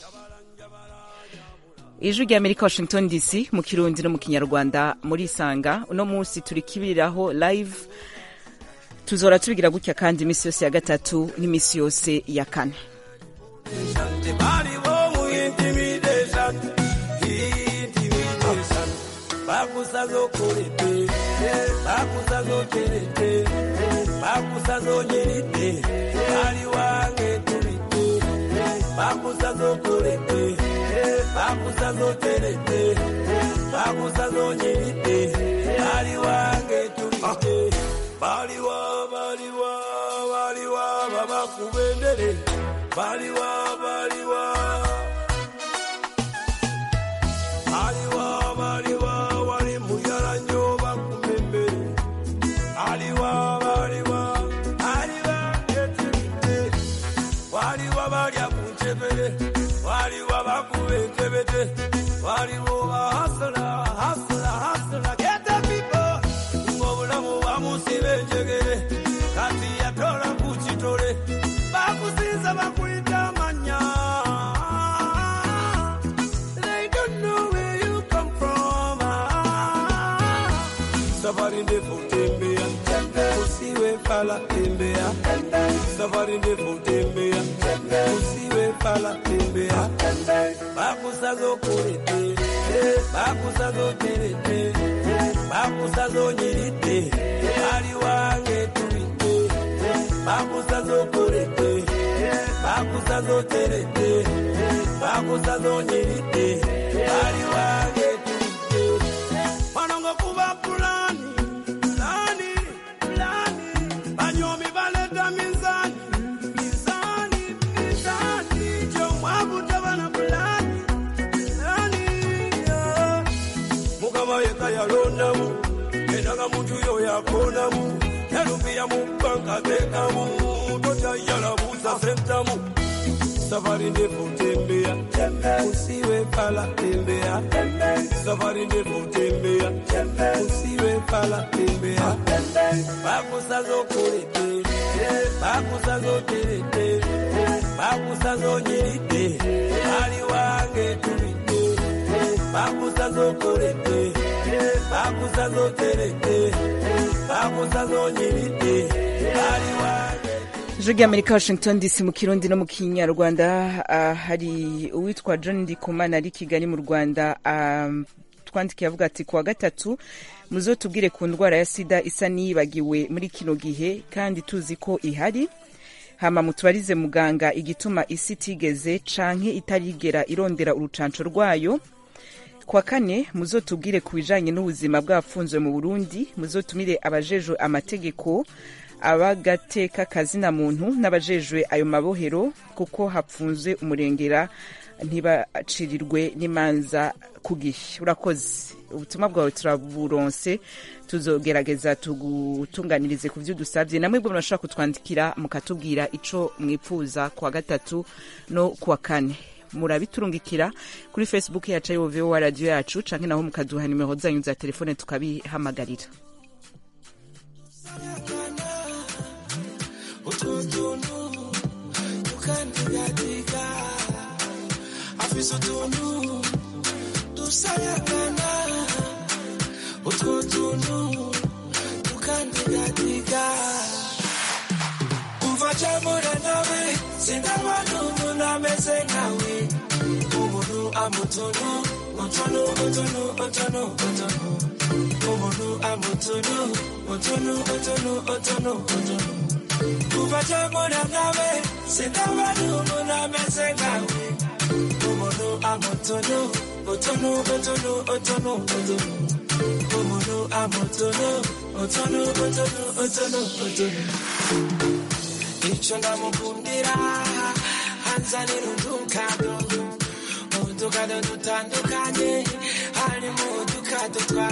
ijwi rya amerika washington dc mu kirundi no mu kinyarwanda muri isanga uno munsi turi kibiriraho live tuzora tubigira gutya kandi iminsi yose ya gatatu n'iminsi yose ya kane baliwa baliwa baliwa babakubendere baliwa baliwa baliwa baliwa wali muyala nnyo bakumembere aliwa baliwa aliwa etebite waliwa balya ku ntebere waliwa bakuba entebete waliwo bahasula hasula hasula geta people ng'obulamu bamusiba enjegere kati yatola ku kitole bakusinza bakuyita amanya They don't know where you come from. Safari ndefu tembea, usiwe fala tembea. Safari ndefu tembea, usiwe fala tembea. Bakusaza okulete, bakusaza oterete, bakusaza onyirite, ali wange tubite. Bakusaza okulete, bakusaza oterete, bakusaza onyirite, ali wange tubite. yalondamu endaga muntu yo yakonamu nalumbiya mu bbanga bekamu tokyayalabuuza sentamu safari ndefu tembea usiwe pala tembea safari ndefu tembea usiwe pala tembea bakusazo kulete bakusazo terete bakusazo nyirite ali wange tulite bakusazo kulete bakusazo terete bakusazo nyirite ali wange ijwi ry'amerika washington dc mu kirundi no mu kinyarwanda ah, hari uwitwa john ndikumana ari kigali mu rwanda ah, twandikiye avuga ati kuwa gatatu muzo tubwire ku ndwara ya sida isa niyibagiwe muri kino gihe kandi tuzi ko ihari hama mutubarize muganga igituma isi itigeze canke itarigera irondera urucanco rwayo kwa kane muzotubwire ku bijanye n'ubuzima bw'abafunzwe mu burundi muzotumire abajejwe amategeko abagateka kazina muntu n'abajejwe ayo mabohero kuko hapfunzwe umurengera ntibacirirwe n'imanza ku gihe urakoze ubutumwa bwawe turaburonse tuzogerageza tugutunganirize ku byo dusabye namwe bwo murashobora kutwandikira mukatubwira ico mwipfuza kuwa gatatu no kuwa kane murabiturungikira kuri facebook yacu ayo vowa radiyo yacu canke naho mukaduha nimero zanyu za telefone tukabihamagarira utuntu tukandigatika afise utuntu dusayagana utwo tuntu tukandigatika umva camura nawe sindabona umuntu ameze nkawe umuntu amutunu utunu utunu utunu utunu umuntu amutunu utunu utunu utunu utunu kuva camura nawe sindabona umuntu ameze nkawe umuntu amutunu utunu utunu utunu utunu umuntu amutunu utunu utunu utunu utunu icyo ndamukundira hanzanira udukado udukado dutandukanye harimo udukado twa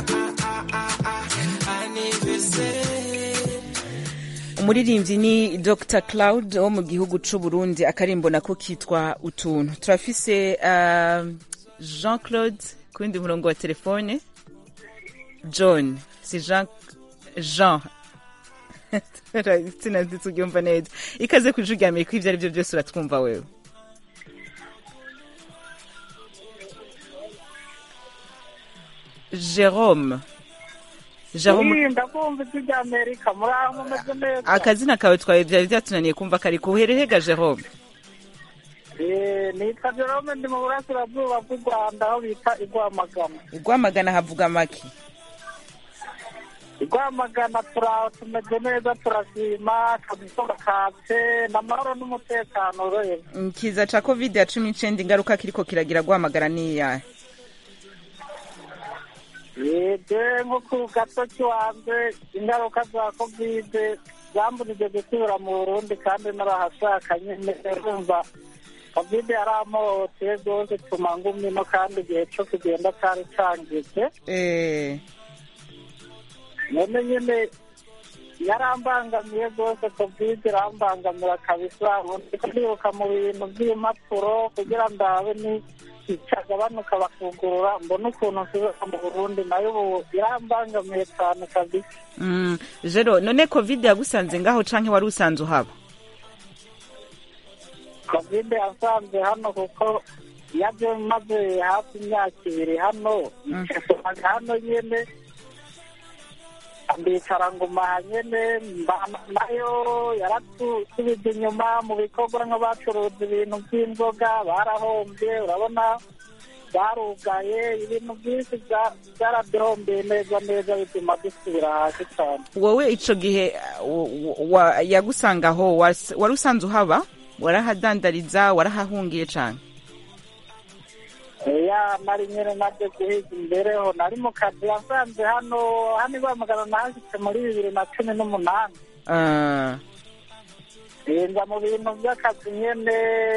anivesere umuririmbyi ni dr cloud wo mu gihugu c'u burundi akarimbo nako kitwa utuntu turafise uh, jean claude ku wundi murongo wa telefone john si jean jean sinanditse uryumva neza ikaze ku ijwi rya amerika ibyo ari byo byose uratwumva wewe jerome jerome ndakumva ijwi rya amerika muri aho mumeze neza akazina kawe twawe byari byatunaniye kumva kari kuherehega jerome Eh, nitwa jerome ndi mu burasirazuba bw'u rwanda aho bita igwamagana igwamagana havuga make igwamagana turaho tumeze neza turashima akazuba katse n'amahoro n'umutekano ureba ikiza ca covid ya cumi n'icenda ingaruka kiriko kiragira guhamagara niyahe yebwe nko ku gato kiwanze ingaruka za kovide zambujije gusubira mu burundi kandi narahashaka nyine urumva kovide yaramuhoteye rwose tuma ngumino kandi igihe co kugenda cari cangije Eh, none nyine yarambangamiye rwose kovide irambangamira kabisa ndiko ndibuka mu bintu by'impapuro kugira ndabe ni icagabanuka bakugurura mbona ukuntu nsubira mu burundi nayo ubu irambangamiye cyane kabisa mm, jero none covid yagusanze ngaho canke wari usanze uhaba kovide yasanze hano kuko yabyo maze hafi imyaka ibiri hano nsomaga hano nyene ndicara nguma nyene mbana nayo yaratubije inyuma mu bikorwa nk'abacuruza ibintu by'inzoga barahombye urabona barugaye ibintu byinshi bya- byaraduhombeye neza neza bituma dusubira hasi cyane wowe ico gihe uh, wa- wa- yagusanga aho was- wari usanze uhaba warahadandariza warahahungiye cane ya nari nyine nabyo guhiga imbereho nari mu kazi yasanze hano hano ibamagana nahashyitse muri bibiri na cumi n'umunani Ah, nza mu bintu by'akazi nyine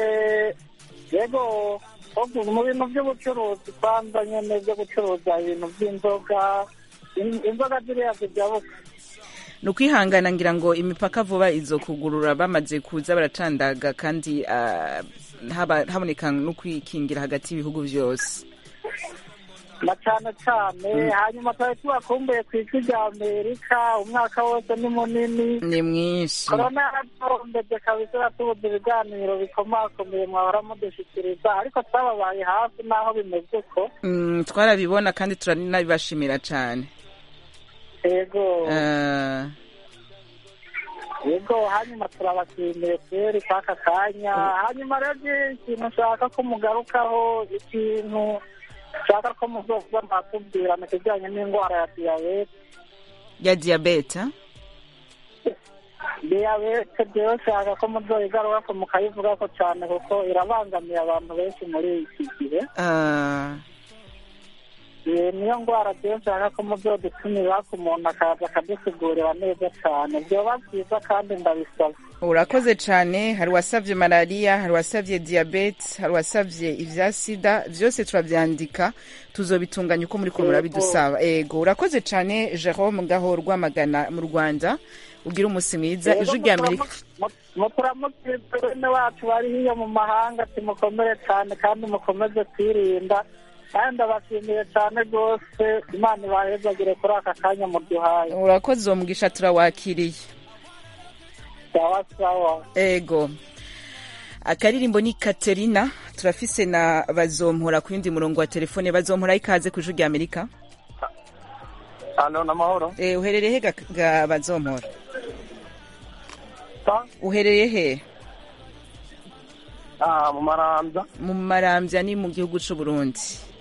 yego ahubwo mu bintu by'ubucuruzi kwanza nyine byo gucuruza ibintu by'inzoga in- inzoga ziriya zijabuka ni ukwihangana ngira ngo imipaka vuba izo kugurura bamaze kuza baracandaga kandi ah, haba- haboneka no kwikingira hagati y'ibihugu byose na cyane cyane hanyuma twari tubakumbuye ku ijwi rya amerika umwaka wose ni munini ni mwinshi korona yaratombeje kabisa yatubuze ibiganiro bikomakomeye mwahora mudushyikiriza ariko twababaye hafi n'aho bimeze uko Mm, twarabibona kandi turanabibashimira cyane yego Ah, yego hanyuma turabashimiye kweri k'aka kanya hanyuma rero ikintu nshaka ko mugarukaho ikintu nshaka ko muzoza mwatubwira mu kijyanye n'indwara ya diyabete ya diyabete ah? diyabete rero nshaka ko muzoyigaruka ko mukayivuga ko cyane kuko irabangamiye abantu benshi muri iki gihe Ah, Eh, niyo ndwara rero nshaka ko muzodutumira ku muntu akaza akadusigurira neza cyane byoba byiza kandi ndabisaba urakoze cyane hari uwasabye malariya hari uwasabye diyabete hari uwasabye ibya sida byose turabyandika tuzobitunganya uko muri ko murabidusaba ego urakoze cyane jerome ngaho rwamagana mu rwanda ugira umunsi mwiza ijwi rya amerika muturamutse bene wacu bari hiyo mu mahanga timukomere cyane kandi mukomeze kwirinda kandi ndabashimiye cyane rwose imana ibahezagire kuri aka kanya muduhaye urakoze uwo mugisha turawakiriye sawa sawa ego akaririmbo ni katerina turafise na bazompora ku yindi murongo wa telefone bazompora ikaze ku ijwi rya amerika hano n'amahoro Eh, uherereye he ga- ga bazompora uherereye he mu marambya mu marambya ni mu gihugu c'u Burundi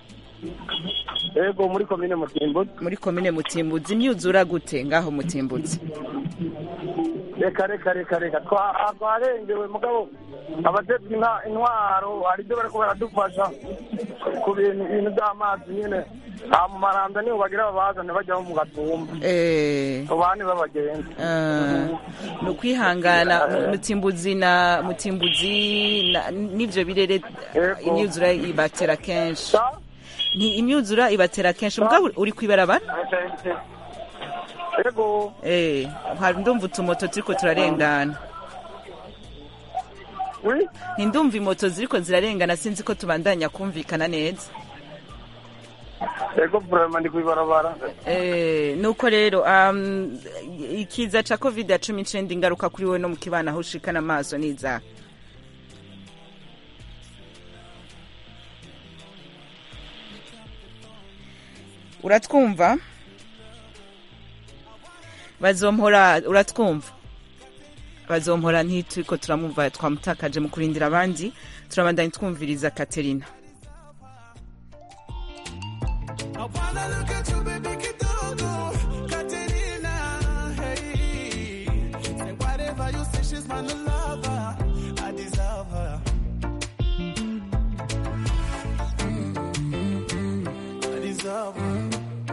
yego muri komine mutimbuzi muri komine mutimbuzi imyuzura gute ngaho mutimbuzi reka reka reka reka Twa- twarengewe mugabo abatetsi inka- intwaro hari ibyo bariko baradufasha ku bintu ibintu by'amazi nyine aha mu marambya niho bagira babazane bajyaho mu gatumba Eh, abandi b'abagenzi ah, ni ukwihangana mu- mutimbuzi na mutimbuzi na- n'ivyo birere imyuzura ibatera kenshi ni imyuzura ibatera kenshi mugabo uri kwibarabara yego eh hari ndumva utumoto turiko turarengana ntindumva imoto ziriko zirarengana sinzi ko tubandanya kumvikana neza yego burema ndi kwibarabara Eh, nuko rero um, ikiza ca covid ya cumi n'icenda ingaruka kuri wowe no mu kibana aho ushikana amaso n'izaha uratwumva bazompora uratwumva bazompora ntituriko turamwumva twamutakaje mu kurindira abandi turabandanya twumviriza katerina I wanna look at you, baby, kidogo, Katerina, hey. Say whatever you say, she's my lover. I deserve her. I deserve her.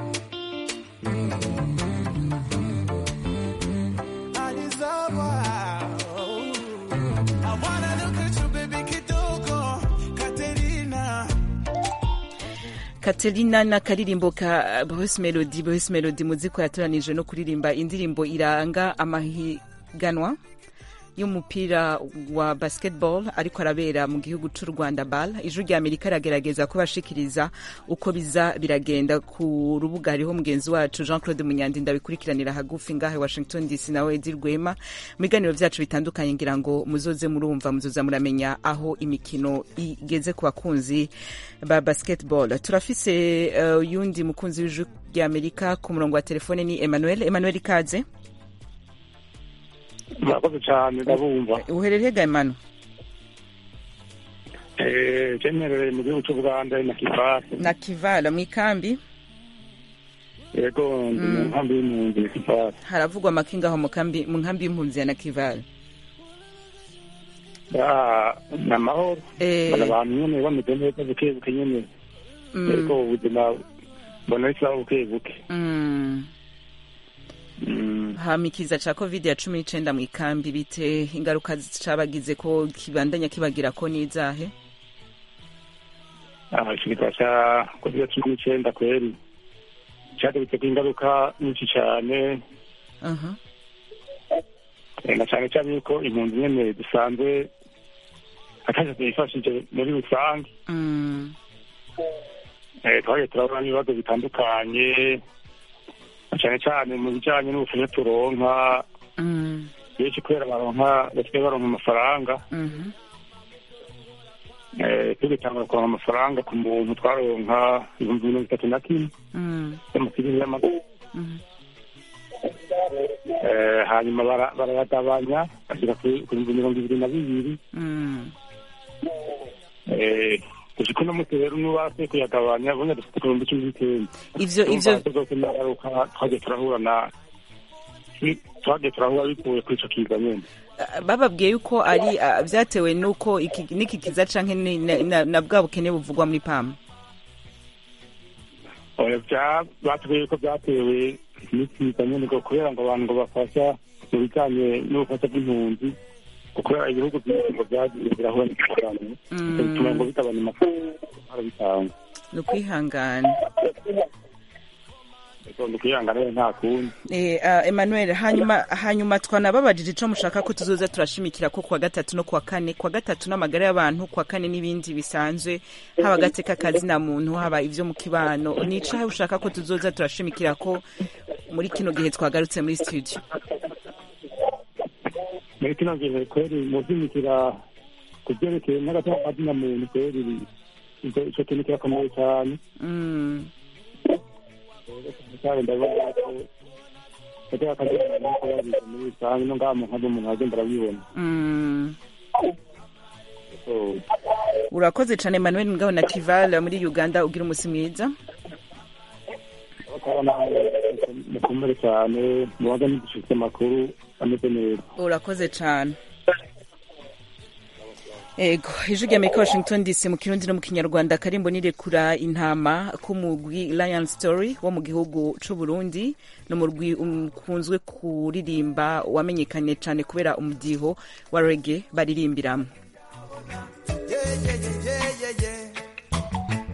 I deserve her. I wanna look at you, baby, kidogo, Katerina. Katerina na karirimbo ka Boss Melody Boss Melody muziko yatoranije no kuririmba indirimbo iranga amahiganwa y'umupira wa basketball ariko arabera mu gihugu c'u Rwanda BAL ijwi rya Amerika ragerageza kubashikiriza uko biza biragenda ku rubuga hariho mugenzi wacu Jean Claude Munyandi ndabikurikiranira hagufi ngahe Washington DC nawe Edi Rwema mu biganiro vyacu bitandukanye ngira ngo muzoze murumva muzoza muramenya aho imikino igeze ku bakunzi ba basketball turafise uh, yundi mukunzi w'ijwi rya Amerika ku murongo wa telefone ni Emmanuel Emmanuel ikaze murakoze cyane ndabumva uherereye ga Emmanuel Eh, cyemerere mu gihugu cy'u buganda na kivasi na Kivala mu ikambi yego ndi mu Mm. nkambi y'impunzi na kivasi haravugwa amakinga aho mu kambi mu nkambi y'impunzi ya na Kivala Ah, ni amahoro Eh. Bana abantu nyine bameze neza buke buke nyine Mm. ariko ubuzima mbona bisaba buke buke Mm. hamikiza ca covid ya cumi n'icenda mu ikambi bite ingaruka cabagize ko kibandanya kibagira ko n'izahe Ah, ikiza cya covid cumi n'icyenda kweri cyadubitse ingaruka nyinshi cyane aha eh, na cyane cyane yuko impunzi nyene dusanzwe atacyo tuyifashije muri rusange Mm. Eh, twagiye turabona n'ibibazo bitandukanye na cyane cyane mu bijyanye n'ubufasha turonka Mm. benshi kubera baronka basigaye baronka amafaranga Mhm. eh, tugitanga kuronka amafaranga ku muntu twaronka ibihumbi mirongo itatu na kimwe Mm. y'amasiri y'amaguru Mhm. Eh, hanyuma bara- barayagabanya bashyira ku ku bihumbi mirongo ibiri na bibiri Mm. Eh, gushika uno munsi rero n'ubase kuyagabanya ubundi dufite ku bihumbi cumi n'icyenda Ivyo ivyo Urumva zose n'ingaruka twagiye turahura na twagiye turahura bikuye kuri ico kiza nyene bababwiye yuko ari ah, vyatewe nuko iki niki kiza canke ni- na- na na bwa bukene buvugwa muri pam Oya, vya- batubwiye ko byatewe n'ikiza nyene ngo kubera ngo abantu ngo bafasha mu bijanye n'ubufasha bw'impunzi ngo kubera ibihugu byinshi ngo vyagiye birahura n'ingorane Mm. bituma ngo bigabanya amafaranga bitanga ni ukwihangana ni ukuyangana rero nta kundi Eh, ah, Emmanuel hanyuma hanyuma twanababajije ico mushaka ko tuzoza turashimikira ko kuwa gatatu no kuwa kane kuwa gatatu n'amagara y'abantu kuwa kane n'ibindi bisanzwe haba agateka kazi na muntu haba ivyo mu kibano nica ushaka ko tuzoza turashimikira ko muri kino gihe twagarutse muri studio muri kino gihe kweri mu vyimikira ku vyerekeye n'agateka kazi na muntu kweri ico ico kintu kirakomeye cyane mm. cyane ndabona ko agateka kazi na muntu ko babize muri rusange no ngaha mu nkambi umuntu agenda arabibona Mm. So, urakoze cane Emmanuel Ngabo na Kival muri Uganda ugira umusi mwiza bakabona mukomere cyane mubaga n'igishitse amakuru ameze neza urakoze cane ego ijwi rya amerika washington dc mu kirundi no mu kinyarwanda karimbo nirekura intama k'umugwi lion story wo mu gihugu c'uburundi ni umurwi ukunzwe kuririmba wamenyekanye cane kubera umudiho wa rege baririmbiramwo Yeah, yeah, yeah, yeah, yeah, yeah.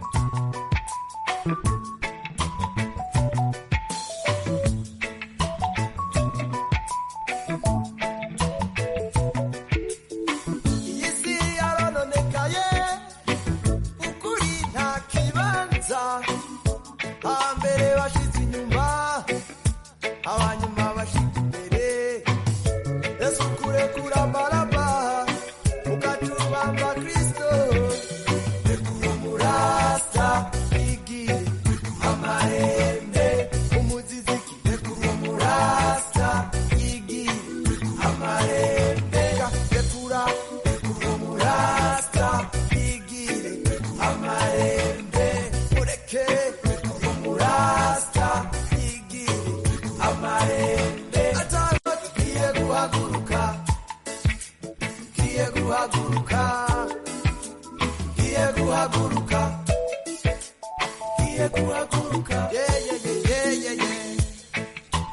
Iyi si yarononekaye, ukuri nta kibanza. Hambere bashize inyuma, abanyuma bashize imbere. Yesu kurekura baraba, ukatubamba Kristo. Rekura murasta, igire amahembe. Umuziziki, rekura murasta, igire amahembe. Rekura, rekura murasta, igire amahembe. Mureke, rekura murasta, igire amahembe. Ataba tugiye guhaguruka Kiye guhaguruka Kiye guhaguruka Kiye guhaguruka Yeah yeah yeah yeah yeah yeah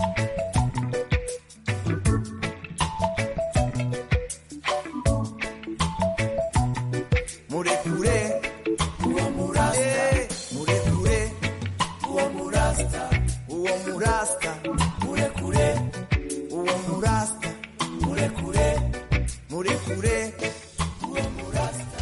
Murekure uwo murasta Murekure uwo murasta Uwo murasta Murekure uwo murasta Murekure Murekure uwo murasta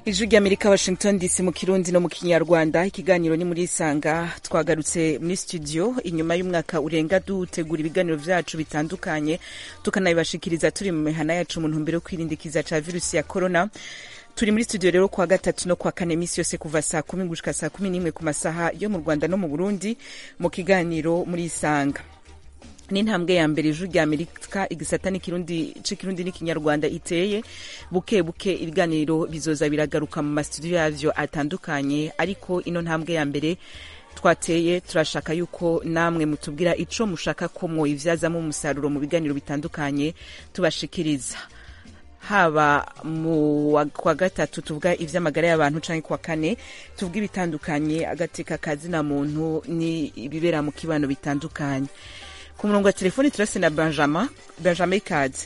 ijwi ry'amerika washington dc mu kirundi no mu kinyarwanda ikiganiro ni muri isanga twagarutse muri studio inyuma y'umwaka urenga dutegura ibiganiro vyacu bitandukanye tukanabibashikiriza turi mu mihana yacu mu ntumbero yo kwirinda ikiza ca virusi ya corona turi muri studio rero kwa gatatu no kwa kane misi yose kuva saa kumi gushika saa kumi n'imwe ku masaha yo mu rwanda no mu burundi mu kiganiro muri isanga n'intambwe ya mbere ijuru rya amerika igisata n'ikirundi c'ikirundi n'ikinyarwanda iteye buke buke ibiganiro bizoza biragaruka mu mastudio yavyo atandukanye ariko ino ntambwe ya mbere twateye turashaka yuko namwe mutubwira ico mushaka ko mwoyivyazamo umusaruro mu biganiro bitandukanye tubashikiriza haba mu wa- kwa gatatu tuvuga ivy'amagara y'abantu canke kwa kane tuvuga ibitandukanye agateka kazina muntu ni ibibera mu kibano bitandukanye ku murongo wa telefoni turase na benjamin benjamin ikaze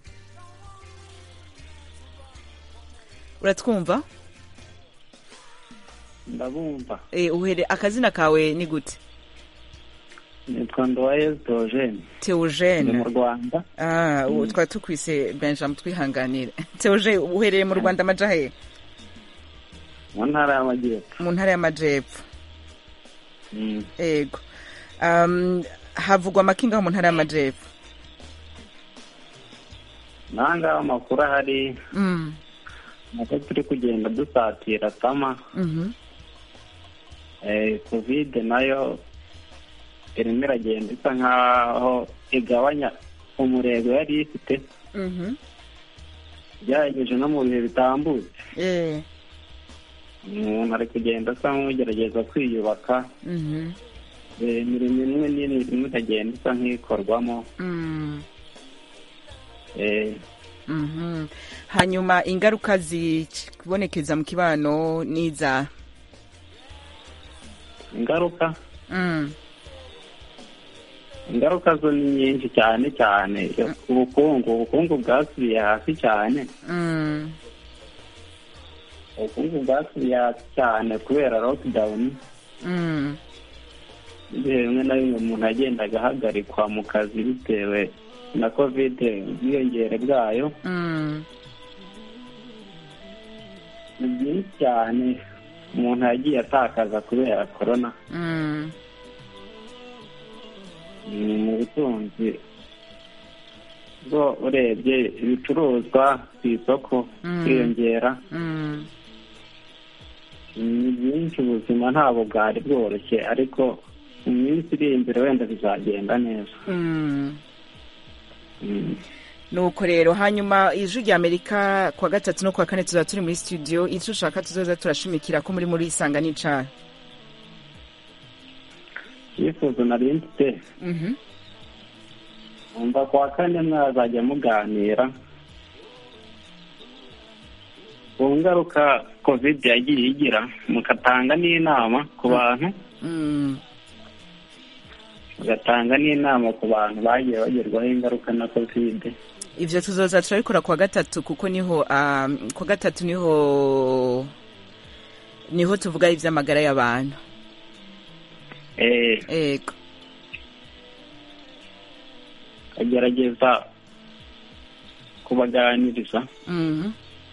uratwumva ndabumva e, uhere akazina kawe ni gute nitwa ndowayezu teogene ni mu teogene rwanda ah, ubu Mm. twari tukwise benjamin twihanganire teogene uherereye mu rwanda amaja he mu ntara y'amajyepfo mu ntara y'amajepfo Mm. ego um, havugwa amakinga mu ntara y'amajepfo nangaho amakuru ahari mm. nako turi kugenda dusatira tama mhm eh, kovide nayo irimo iragenda isa nkaho igabanya umurego yari ifite mhm byagejeje no mu bihe bitambutse eh umuntu ari kugenda asa nk'ugerageza kwiyubaka mhm eh, imirimo imwe n'imwe irimo iragenda isa nk'ikorwamo mm. eh, Mhm. hanyuma ingaruka zibonekeza mu kibano niza ingaruka mm. ingaruka zo ni nyinshi cyane cyane ubukungu ubukungu bwasubiye hasi cyane Mm. ubukungu bwasubiye hasi cyane kubera lockdown Mm. ibihe bimwe na bimwe umuntu yagendaga ahagarikwa mu kazi bitewe na kovide ubwiyongere bwayo Mm. ni byinshi cyane umuntu yagiye atakaza kubera korona Mm. ni mu butunzi bwo urebye ibicuruzwa ku isoko Mm. kwiyongera Mm. ni byinshi ubuzima ntabwo bwari bworoshye ariko mu minsi iri imbere wenda bizagenda neza Mm. Mm. nuko rero hanyuma ijwi rya amerika kwa gatatu no kwa kane tuzaba turi muri studio icyo ushaka tuzoza turashimikira ko muri muri isanga n'icara icyifuzo nari mfite Mhm. umva ku wa kane mwazajya muganira ku ngaruka kovide yagiye igira mugatanga n'inama ku bantu Mm. mugatanga n'inama ku bantu bagiye bagerwaho ingaruka na kovide ivyo tuzoza turabikora kwa gatatu kuko niho um, kwa gatatu niho niho tuvuga ivy'amagara y'abantu eh ego agerageza kubaganiriza Mhm.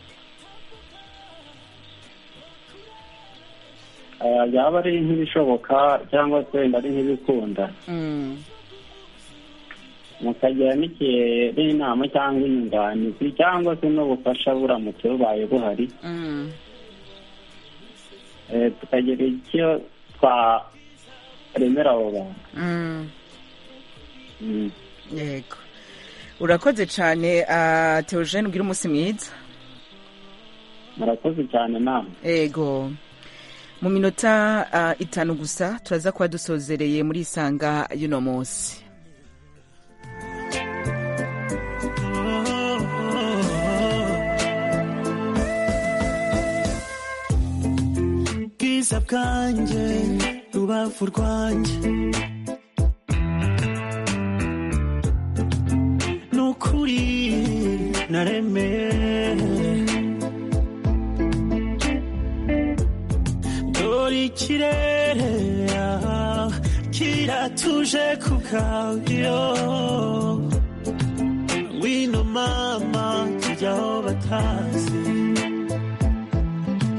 Ah, yaba ari nk'ibishoboka cyangwa se wenda ari nk'ibikunda Mm. mukagira n'igihe n'inama cyangwa inyunganizi cyangwa se n'ubufasha buramutse bubaye buhari Mm. Eh, tukagira icyo twaremera abo bantu Mm. Mm. yego urakoze cane uh, teogene ugira umunsi mwiza murakoze cyane nama ego mu minota uh, itanu gusa turaza kuba dusozereye muri isanga y'uno munsi bwiza bwanjye rubavu rwanjye nukuri naremeye dore ikirere ah, kiratuje ku bwayo ngwino mama tujya aho batazi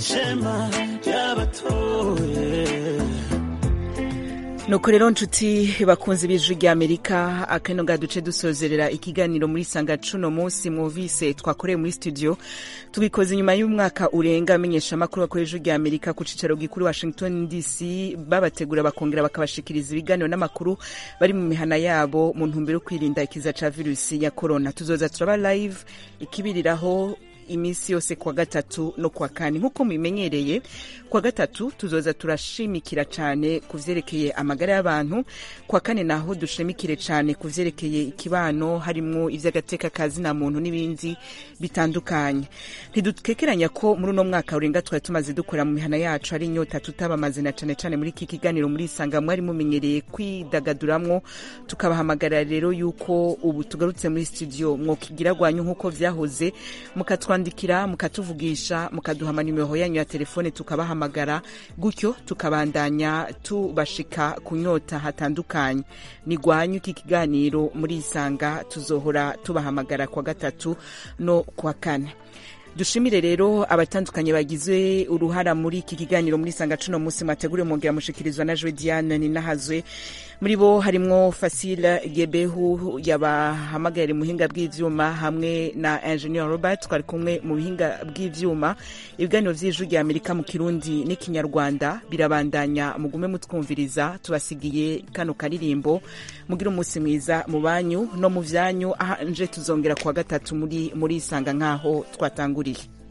shema ry'abatoye nuko rero nshuti bakunze ibijwi rya amerika akano nga duce dusozerera ikiganiro muri sanga cuno munsi mwumvise twakoreye muri studio tubikoze inyuma y'umwaka urenga amenyesha amakuru bakora ijwi rya amerika ku cicaro gikuru washington dc babategura bakongera bakabashikiriza ibiganiro n'amakuru bari mu mihana yabo mu ntumbero yo kwirinda ikiza ca virusi ya corona tuzoza turaba live ikibiriraho iminsi yose kwa gatatu no kwa kane nk'uko mubimenyereye kwa gatatu tuzoza turashimikira cyane ku vyerekeye amagara y'abantu kwa kane naho dushimikire cyane ku vyerekeye ikibano harimwo ivy'agateka kazi na muntu n'ibindi bitandukanye ntidukekeranya ko muri uno mwaka urenga twari tumaze dukora mu mihana yacu ari inyota tutabamaze na cane cane muri iki kiganiro muri isanga mwari mumenyereye kwidagaduramwo tukabahamagara rero yuko ubu tugarutse muri studio mwokigira gwanyu nk'uko vyahoze mukatwandikira mukatuvugisha mukaduha amanimero yanyu ya telefone tukabahamagara gutyo tukabandanya tubashika ku nyota hatandukanye ni gwanyu iki kiganiro muri isanga tuzohora tubahamagara kwa gatatu no kwa kane dushimire rero abatandukanye bagize uruhara muri iki kiganiro muri sanga cuno munsi mwateguriwe mwongera mushikirizwa na Joe Diane ninahazwe muri bo harimwo Fasila Gebehu yabahamagara muhinga bw'ivyuma hamwe na Engineer Robert twari kumwe mu bihinga bw'ivyuma ibiganiro vy'ijwi rya Amerika mu Kirundi n'ikinyarwanda birabandanya mugume mutwumviriza tubasigiye kano karirimbo mugira umunsi mwiza mu banyu no mu vyanyu aha nje tuzongera kuwa gatatu muri muri isanga nkaho twatanguriye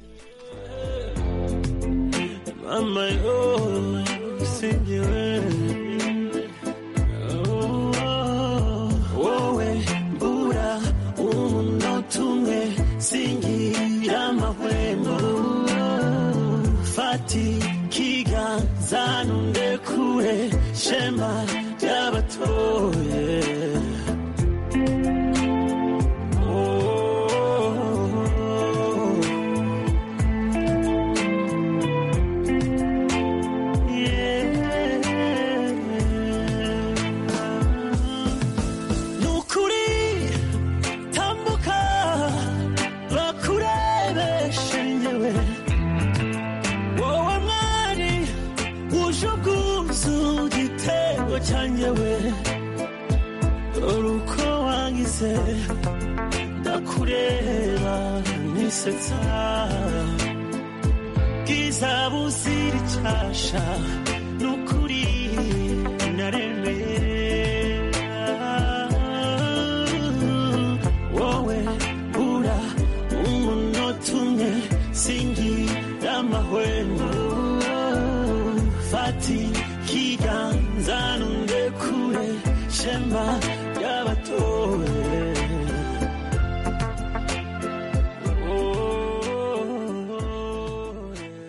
mama yo singiwe wowe mbura umunota umwe singira amahwemo fati kiganza nundekure shema ry'abatoye nukuri tambuka bakurebeshe nyewe wowe mwari wuje ubwuzu igitego cyanyewe dore uko wangize ndakureba nisetsa bwiza buzira icyasha nukuri naremera wowe ura umunota umwe singira amahwemo fati kiganza nundekure shema ry'abatowe